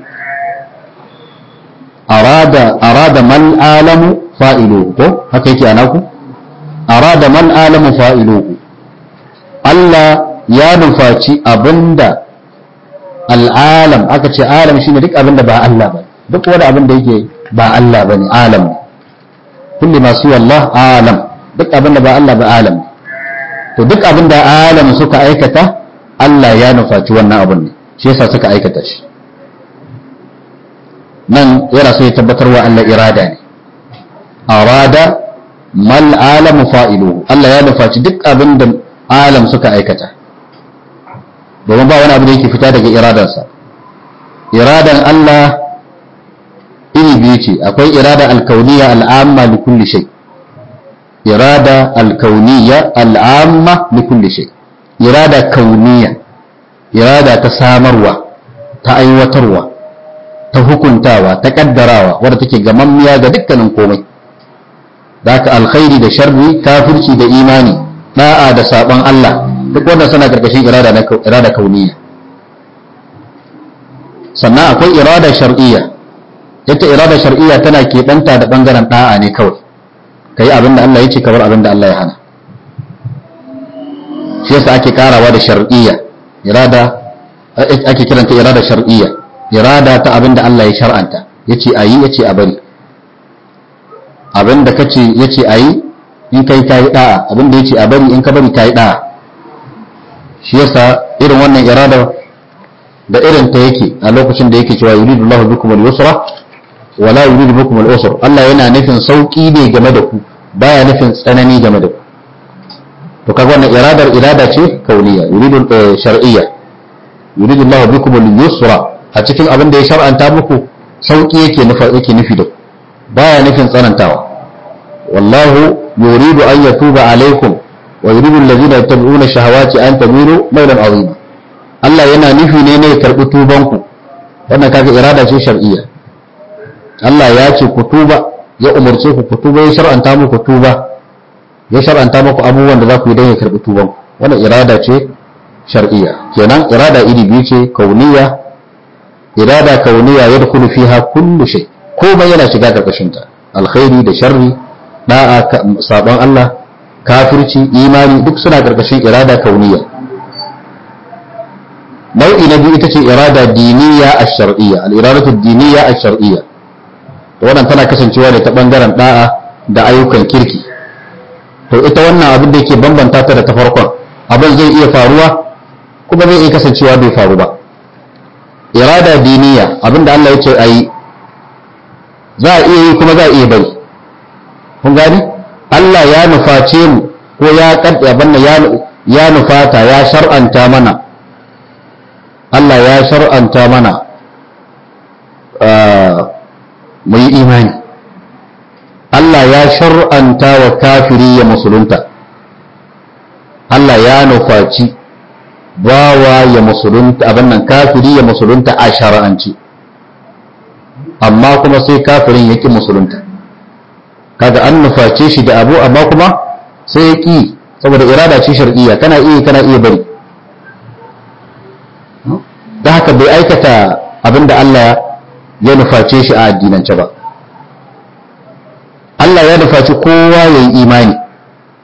arada mal alamu fa'iluhu ko haka yake anaku arada mal alamu fa'iluhu Allah ya nufaci abinda al'alam aka ce alam shine duk abinda ba Allah ba duk wani abinda yake ba Allah ba ne alam kulli masu Allah alam duk abinda ba Allah ba alam to duk abinda alam suka aikata Allah ya nufaci wannan abin ne shi yasa suka aikata shi nan yana so ya tabbatar wa Allah irada ne arada mal alamu fa'iluhu Allah ya nufaci duk abinda alam suka aikata domin ba wani abu da yake fita daga iradansa iradan Allah iri biyu ce akwai irada alkauniya al'amma li kulli shay irada alkauniya al'amma li kulli shay irada kauniya irada ta samarwa ta aiwatarwa ta hukuntawa ta kaddarawa wadda take gamammiya ga dukkanin komai da ka alkhairi da sharri kafirci da imani da'a da saban Allah duk wannan suna karkashin irada na irada kauniya sannan akwai irada shar'iyya ita irada shar'iyya tana keɓanta da bangaren da'a ne kawai kai abin da Allah ya ce kamar abin da Allah ya hana shi yasa ake karawa da shar'iyya irada ake kiranta irada shar'iyya irada ta abin da Allah ya shar'anta yace ayi yace a bari abin da kace yace ayi in kai kayi da'a abin da yace a bari in ka bari kayi da'a shi yasa irin wannan irada da irin ta yake a lokacin da yake cewa yuridu Allahu bikum al-yusra wa la yuridu bikum al-usra Allah yana nufin sauki ne game da ku baya nufin tsanani game da ku to kaga wannan iradar irada ce kauniya yuridu shar'iyya yuridu Allahu bikum al-yusra a cikin abin da ya shar'anta muku sauki yake nufi yake nufi da ku baya nufin tsanantawa wallahu yuridu an yatuba alaikum wa yuridu allazina yattabi'una shahawati an tamilu mailan azima Allah yana nufi ne ne ya karbi tuban ku wannan kaga irada ce shar'iyya Allah ya ce ku tuba ya umarce ku ku tuba ya shar'anta muku tuba ya shar'anta muku abubuwan da za ku yi don ya karbi tuban ku wannan irada ce shar'iyya kenan irada iri biyu ce kauniya irada kauniya yadkhulu fiha kullu shay komai yana shiga karkashin ta alkhairi da sharri da'a sabon Allah kafirci imani duk suna karkashin irada kauniya nau'i na biyu ita ce irada diniya a shar'iyya al-iradatu diniya a shar'iyya to wannan tana kasancewa da ta bangaren da'a da ayyukan kirki to ita wannan abin da yake bambanta ta da ta farkon abin zai iya faruwa kuma zai iya kasancewa bai faru ba irada diniya abin da Allah ya ce ayi za a iya yi kuma za a iya bari kun gani Allah ya nuface mu ko ya kadda banna ya ya nufata ya shar'anta mana Allah ya shar'anta mana mu yi imani Allah ya shar'anta wa kafiri ya musulunta Allah ya nufaci bawa ya musulunta abin nan kafiri ya musulunta a shar'anci amma kuma sai kafirin ya ƙi musulunta kaga an nuface shi da abu amma kuma sai ya ƙi saboda irada ce shar'iyya kana iya kana iya bari da haka bai aikata abin da Allah ya nuface shi a addinance ba Allah ya nufaci kowa ya yi imani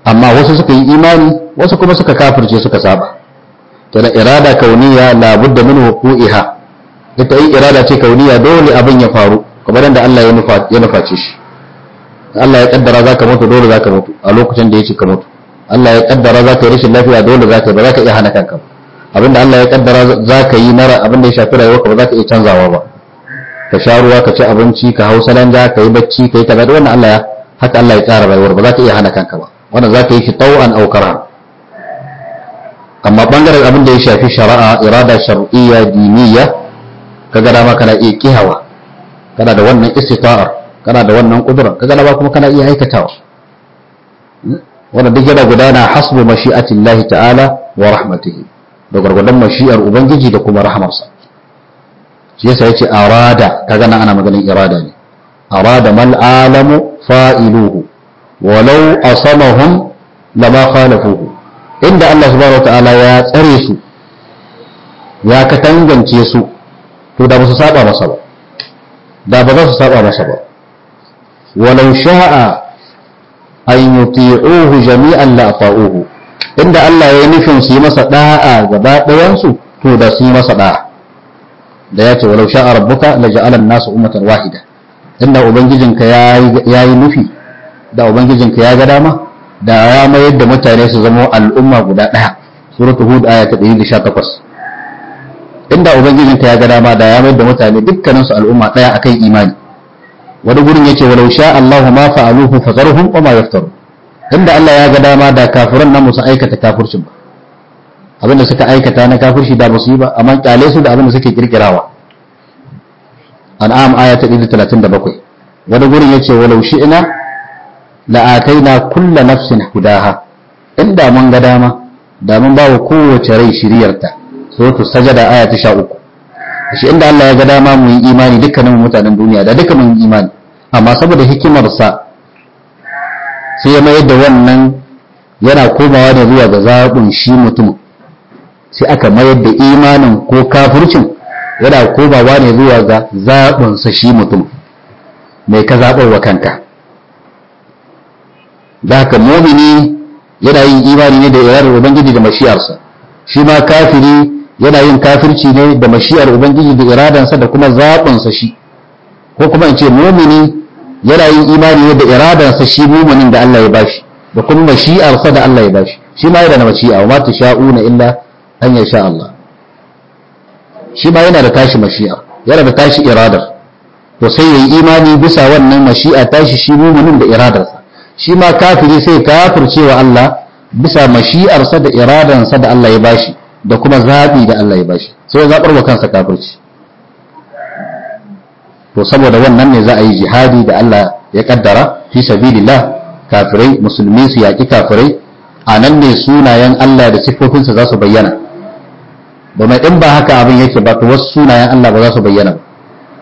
amma wasu suka yi imani wasu kuma suka kafirce suka saba to da irada kauniya labudda min wuqu'iha ita yi irada ce kauniya dole abin ya faru kamar yadda Allah ya nufa ya nuface shi Allah ya kaddara zaka mutu dole zaka mutu a lokacin da ya ce ka mutu Allah ya kaddara zaka yi rashin lafiya dole zaka ba zaka iya hana kanka ba abinda Allah ya kaddara zaka yi na abin da ya shafi rayuwarka ba zaka iya canzawa ba ka sha ruwa ka ci abinci ka hau salanga ka yi bacci ka yi kaza wannan Allah ya haka Allah ya tsara rayuwar ba zaka iya hana kanka ba wannan zaka yi shi tau'an aw karha amma bangaren abin da ya shafi shari'a irada shar'iyya diniyya kaga dama kana iya kihawa kana da wannan istita'ar kana da wannan kudura kaga dama kuma kana iya aikatawa wannan duk yana gudana hasbu mashi'atillahi ta'ala wa rahmatihi da gargadan mashi'ar ubangiji da kuma rahamarsa shi yasa yace arada kaga nan ana maganin irada ne arada mal alamu fa'iluhu walau asamahum lama khalafuhu inda Allah subhanahu ta'ala ya tsare su ya katangance su to da ba su saba masa ba da ba za su saba masa ba walau sha'a an yuti'uhu jami'an la ata'uhu inda Allah ya yi nufin su yi masa da'a gaba ɗayan su to da su yi masa da'a da ya ce walau sha'a rabbuka la ja'ala an-nasu ummatan wahida inda ubangijinka ya yi nufi da ubangijinka ya ga dama da ya mayar da mutane su zama al'umma guda ɗaya suratul hud aya ta 118 inda ubangijinka ya ga dama da ya mayar da mutane dukkanin su al'umma ɗaya akan imani wani gurin yace walau sha Allahu ma fa'aluhu fazarhum wa ma yaftaru inda Allah ya ga dama da kafiran nan musu aikata kafircin ba abinda suka aikata na kafirci da ba su yi ba amma kyale su da abinda suke kirkirawa an'am aya ta 137 wani gurin yace walau shi'na la'ataina kulla nafsin hudaha inda mun ga dama da mun ba wa kowace rai shiriyarta suratul sajada aya ta 13 shi inda Allah ya ga dama mu yi imani dukkanin mutanen duniya da duka mun yi imani amma saboda hikimarsa sai ya mayar da wannan yana komawa da zuwa ga zaɓin shi mutum sai aka mayar da imanin ko kafircin yana komawa ne zuwa ga zaɓinsa shi mutum mai ka zaɓar wa kanka da haka mumini yana yin imani ne da iradar ubangiji da mashi'arsa shi ma kafiri yana yin kafirci ne da mashi'ar ubangiji da iradansa da kuma zaɓinsa shi ko kuma in ce mumini yana yin imani ne da iradansa shi muminin da Allah ya bashi da kuma mashi'arsa da Allah ya bashi shi ma yana da mashi'a wa ma tasha'una illa an yasha Allah shi ma yana da tashi mashi'a yana da tashi iradar to sai yayi imani bisa wannan mashi'a tashi shi muminin da iradarsa shi ma kafiri sai kafircewa Allah bisa mashi'arsa da iradansa da Allah ya bashi da kuma zaɓi da Allah ya bashi sai ya zaɓar wa kansa kafirci to saboda wannan ne za a yi jihadi da Allah ya kaddara fi sabilillah kafirai musulmi su yaƙi kafirai a nan ne sunayen Allah da siffofinsa za su bayyana domin in ba haka abin yake ba to wasu sunayen Allah ba za su bayyana ba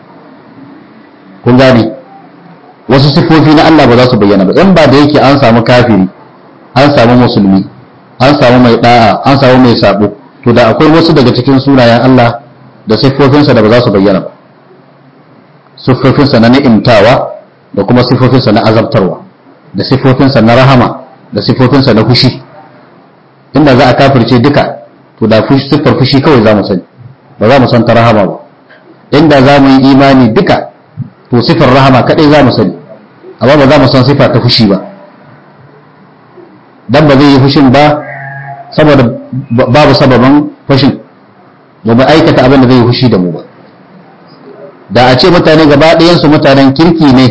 kun gane wasu siffofi na Allah ba za su bayyana ba in ba da yake an samu kafiri an samu musulmi an samu mai da'a an samu mai sabo to da akwai wasu daga cikin sunayen Allah da siffofinsa da ba za su bayyana ba siffofinsa na ni'imtawa da kuma siffofinsa na azabtarwa da siffofinsa na rahama da siffofinsa na fushi inda za a kafirce duka to da siffar fushi kawai za mu sani ba za mu san ta rahama ba inda za mu yi imani duka to siffar rahama kadai za mu sani amma ba za mu san siffa ta fushi ba dan ba zai yi fushin ba saboda babu sababin fushin ba mu aikata abin da zai yi fushi da mu ba da a ce mutane gaba ɗayansu mutanen kirki ne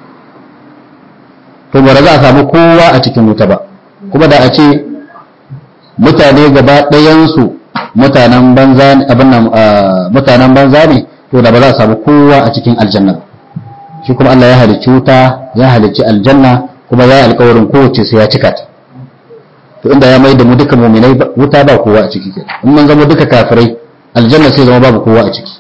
to ba za a samu kowa a cikin wuta ba kuma da a ce mutane gaba ɗayansu mutanen banza ne abin nan mutanen banza ne to da ba za a samu kowa a cikin aljanna shi kuma Allah ya halicci wuta ya halicci aljanna kuma ya yi alkawarin kowace sai ya cika ta to inda ya mai da mu duka muminai wuta ba kowa a ciki kenan in mun zama duka kafirai aljanna sai zama babu kowa a ciki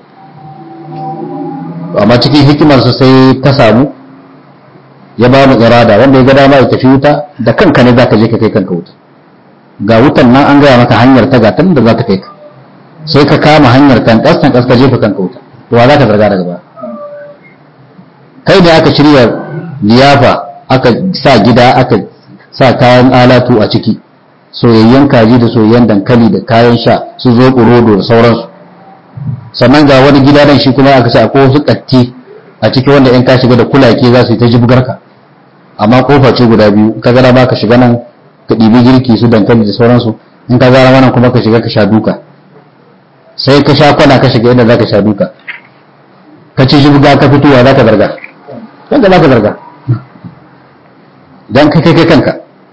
amma cikin hikimarsa sai ta samu ya ba mu irada wanda ya ga dama ya tafi wuta da kanka ne zaka je ka kai kanka wuta ga wutan nan an gaya maka hanyar ta gatan da za ta kai ka sai ka kama hanyar kan kastan kas ka jefa kanka wuta to wa za ka zarga daga baya kai ne aka shirya liyafa aka sa gida aka sa kayan alatu a ciki soyayyen kaji da soyayyen dankali da kayan sha su zo rodo da sauransu sannan ga wani gida nan shi kuma aka ce akwai wasu katti a ciki wanda in ka shiga da kulake za su yi ta jibgarka amma kofa ce guda biyu ka gara ba ka shiga nan ka ɗibi girki su dankali da sauransu in ka gara wannan kuma ka shiga ka sha duka sai ka sha kwana ka shiga inda za ka sha duka ka ci jibga ka fitowa za ka zarga kanka za ka zarga don kai kai kanka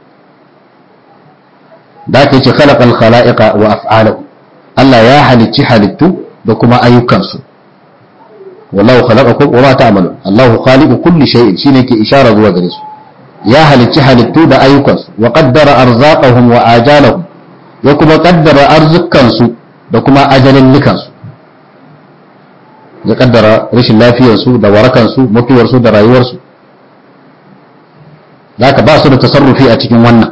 da ka ce khalaqal khala'iqa wa af'alahu Allah ya halicci halittu da kuma ayyukansu wallahu khalaqakum wa ma ta'malun Allahu khaliqu kulli shay'in shine ke ishara zuwa gare su ya halicci halittu da ayyukansu wa qaddara arzaqahum wa ajalahum ya kuma qaddara arzukansu da kuma ajalin likansu ya kaddara rashin lafiyarsu da warakansu mutuwarsu da rayuwarsu zaka ba su da tasarrufi a cikin wannan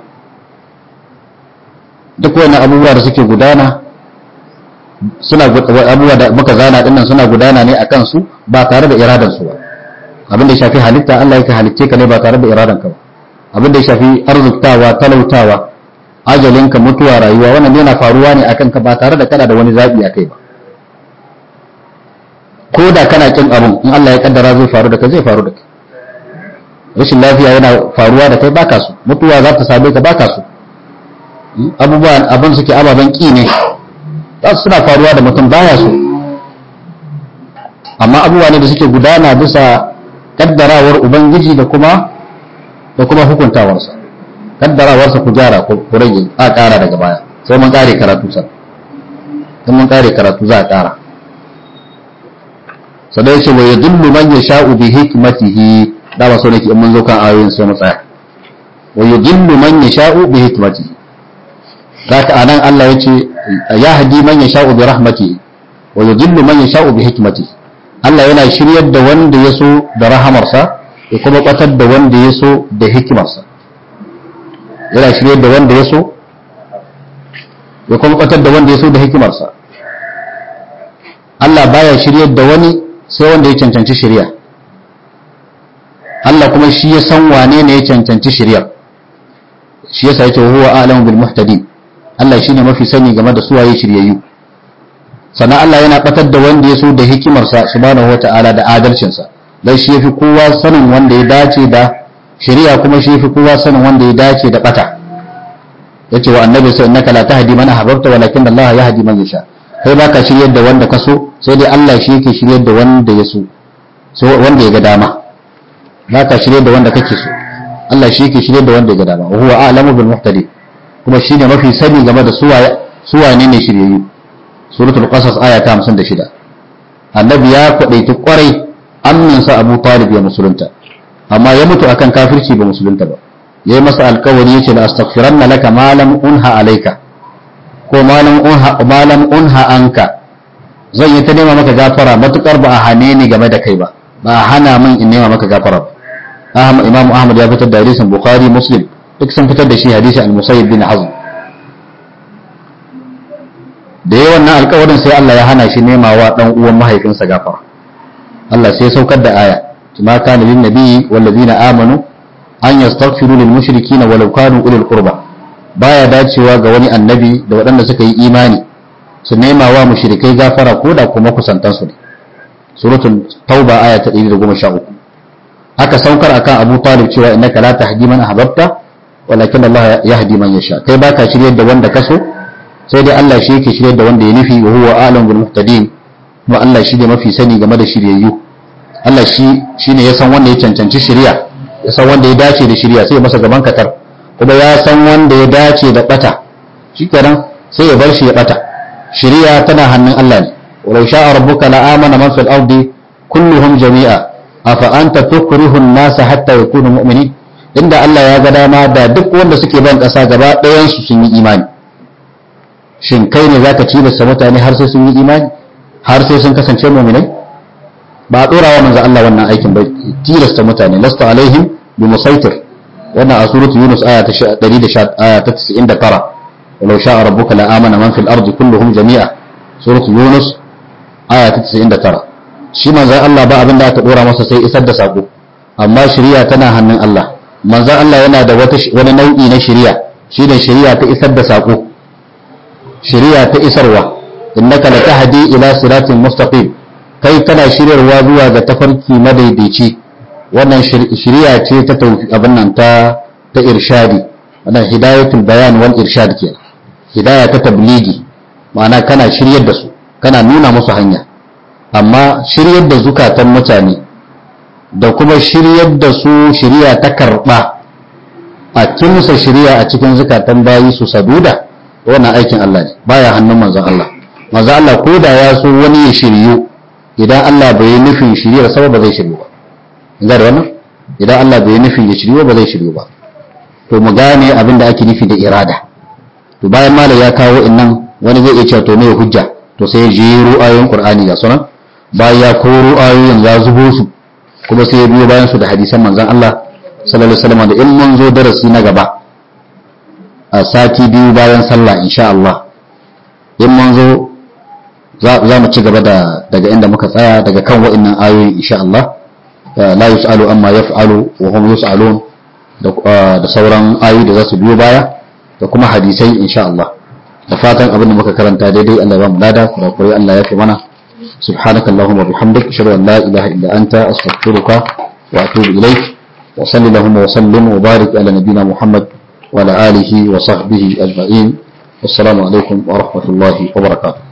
duk wani abubuwa da suke gudana suna abubuwa da muka zana dinnan suna gudana ne akan su ba tare da iradan su ba abin da ya shafi halitta Allah yake halitte ka ne ba tare da iradan ka ba abin da ya shafi arzuktawa talautawa ajalinka mutuwa rayuwa wannan yana faruwa ne akan ka ba tare da kana da wani zabi akai ba ko da kana kin abin in Allah ya kaddara zai faru da kai zai faru da kai rashin lafiya yana faruwa da kai baka so mutuwa za ta same ka baka so abubuwan abin suke ababen ki ne za su suna faruwa da mutum baya so amma abubuwa ne da suke gudana bisa kaddarawar ubangiji da kuma da kuma hukuntawarsa kaddarawarsa ku gyara ku rage a ƙara daga baya sai mun ƙare karatu sa sai mun ƙare karatu za a ƙara sadai ce wa yadullu man yasha'u bi hikmatihi da ba so nake in mun zo kan ayoyin sai mu tsaya wa yudillu man yasha'u bi hikmatihi zaka anan Allah yace ya hadi man yasha'u bi rahmatihi wa yudillu man yasha'u bi hikmatihi Allah yana shiryar da wanda ya so da rahamarsa ya kuma kwatar da wanda ya so da hikimarsa yana shiryar da wanda ya so ya kuma kwatar da wanda ya so da hikimarsa Allah baya shiryar da wani sai wanda ya cancanci shirya Allah kuma shi ya san wane ne ya cancanci shirya shi yasa yake huwa a'lamu bil muhtadin Allah shine mafi sani game da suwaye shiryayyu sannan Allah yana batar da wanda ya so da hikimarsa subhanahu wata'ala da adalcinsa dan shi yafi kowa sanin wanda ya dace da shari'a kuma shi yafi kowa sanin wanda ya dace da bata yace wa annabi sai innaka la tahdi man ahbabta walakin Allah yahdi man yasha kai baka shiryar da wanda ka so sai dai Allah shi yake shiryar da wanda ya so so wanda ya ga dama baka shiryar da wanda kake so Allah shi yake shiryar da wanda ya ga dama wa huwa a'lamu bil muhtadin kuma shine mafi sani game da suwaye suwane ne shiryayyu suratul qasas aya ta 56 annabi ya kwadaiti kwarai amminsa abu talib ya musulunta amma ya mutu akan kafirci ba musulunta ba yayi masa alkawari yace la astaghfiranna laka ma lam unha alayka ko ma lam unha ma lam unha anka zan yi ta nema maka gafara matukar ba a hane ni game da kai ba ba a hana min in nema maka gafara ba Ahmad Imam Ahmad ya fitar da hadisin Bukhari Muslim duk sun fitar da shi hadisi al-Musayyib bin Hazm da yayi wannan alƙawarin sai Allah ya hana shi nema wa dan uwan mahaifinsa gafara Allah sai ya saukar da aya ma kana lin nabiyyi wal ladina amanu an yastaghfiru lil mushrikeena walau kanu ulil qurba baya dacewa ga wani annabi da waɗanda suka yi imani su nema wa mushrikai gafara ko da kuma kusantan su ne suratul tauba aya ta 113 aka saukar akan Abu Talib cewa innaka la tahdi man ahbabta walakin Allah yahdi man yasha kai baka shiryar da wanda kaso sai dai Allah shi yake shiryar da wanda ya nufi wa huwa a'lamu bil muhtadin kuma Allah shi ne mafi sani game da shiryayyu Allah shi shine ya san wanda ya cancanci shirya ya san wanda ya dace da shirya sai ya masa gaban katar kuma ya san wanda ya dace da bata shikenan sai ya bar shi ya bata shirya tana hannun Allah ne walau sha'a rabbuka la amana man fil ardi kulluhum jami'a afa anta tukrihu an-nasa hatta yakunu mu'minin inda Allah ya ga dama da duk wanda suke ban kasa gaba ɗayan su sun yi imani shin kai ne zaka ci da mutane har sai sun yi imani har sai sun kasance mu'minai ba a dora wa manzo Allah wannan aikin ba tilasta mutane lasta alaihim bi musaitir wannan a suratu yunus aya ta 119 aya ta 99 walau sha'a rabbuka la amana man fil ardi kulluhum jami'a suratu yunus aya ta 99 shi manzo Allah ba abin da aka dora masa sai isar da sako amma shari'a tana hannun Allah manzon Allah yana da wata wani nau'i na shari'a shi da shari'a ta isar da sako shari'a ta isarwa innaka latahdi ila siratin mustaqim kai kana shiryarwa zuwa ga tafarki madaidaici wannan shari'a ce ta abin nan ta ta irshadi wannan hidayatul bayan wal irshad ke hidaya ta tabligi ma'ana kana shiryar da su kana nuna musu hanya amma shiryar da zukatan mutane da kuma shiryar da su shiriya ta karba a kimsa shiriya a cikin zukatan bayi su saduda wannan aikin Allah ne baya hannun manzon Allah manzon Allah ko da ya so wani ya shiryu idan Allah bai nufin shiriyar sa ba zai shiryu ba ga da wannan idan Allah bai nufin ya shiryu ba zai shiryu ba to mu gane abin da ake nufi da irada to bayan malam ya kawo innan wani zai iya cewa to me hujja to sai ya jero ayoyin Qur'ani ga sunan bayan ya koro ayoyin ya zubo su kuma sai ya biyo bayan su da hadisan manzon Allah sallallahu alaihi wasallam da in mun zo darasi na gaba a sati biyu bayan sallah insha Allah in mun zo za mu ci gaba da daga inda muka tsaya daga kan wa'annan ayoyi insha Allah la yus'alu amma yaf'alu wa hum yus'alun da sauran ayoyi da za su biyo baya da kuma hadisai insha Allah da fatan abin da muka karanta daidai Allah ya ba mu lada kurakurai Allah ya fi mana سبحانك اللهم وبحمدك أشهد أن لا إله إلا أنت أستغفرك وأتوب إليك وصل اللهم وسلم وبارك على نبينا محمد وعلى آله وصحبه أجمعين والسلام عليكم ورحمة الله وبركاته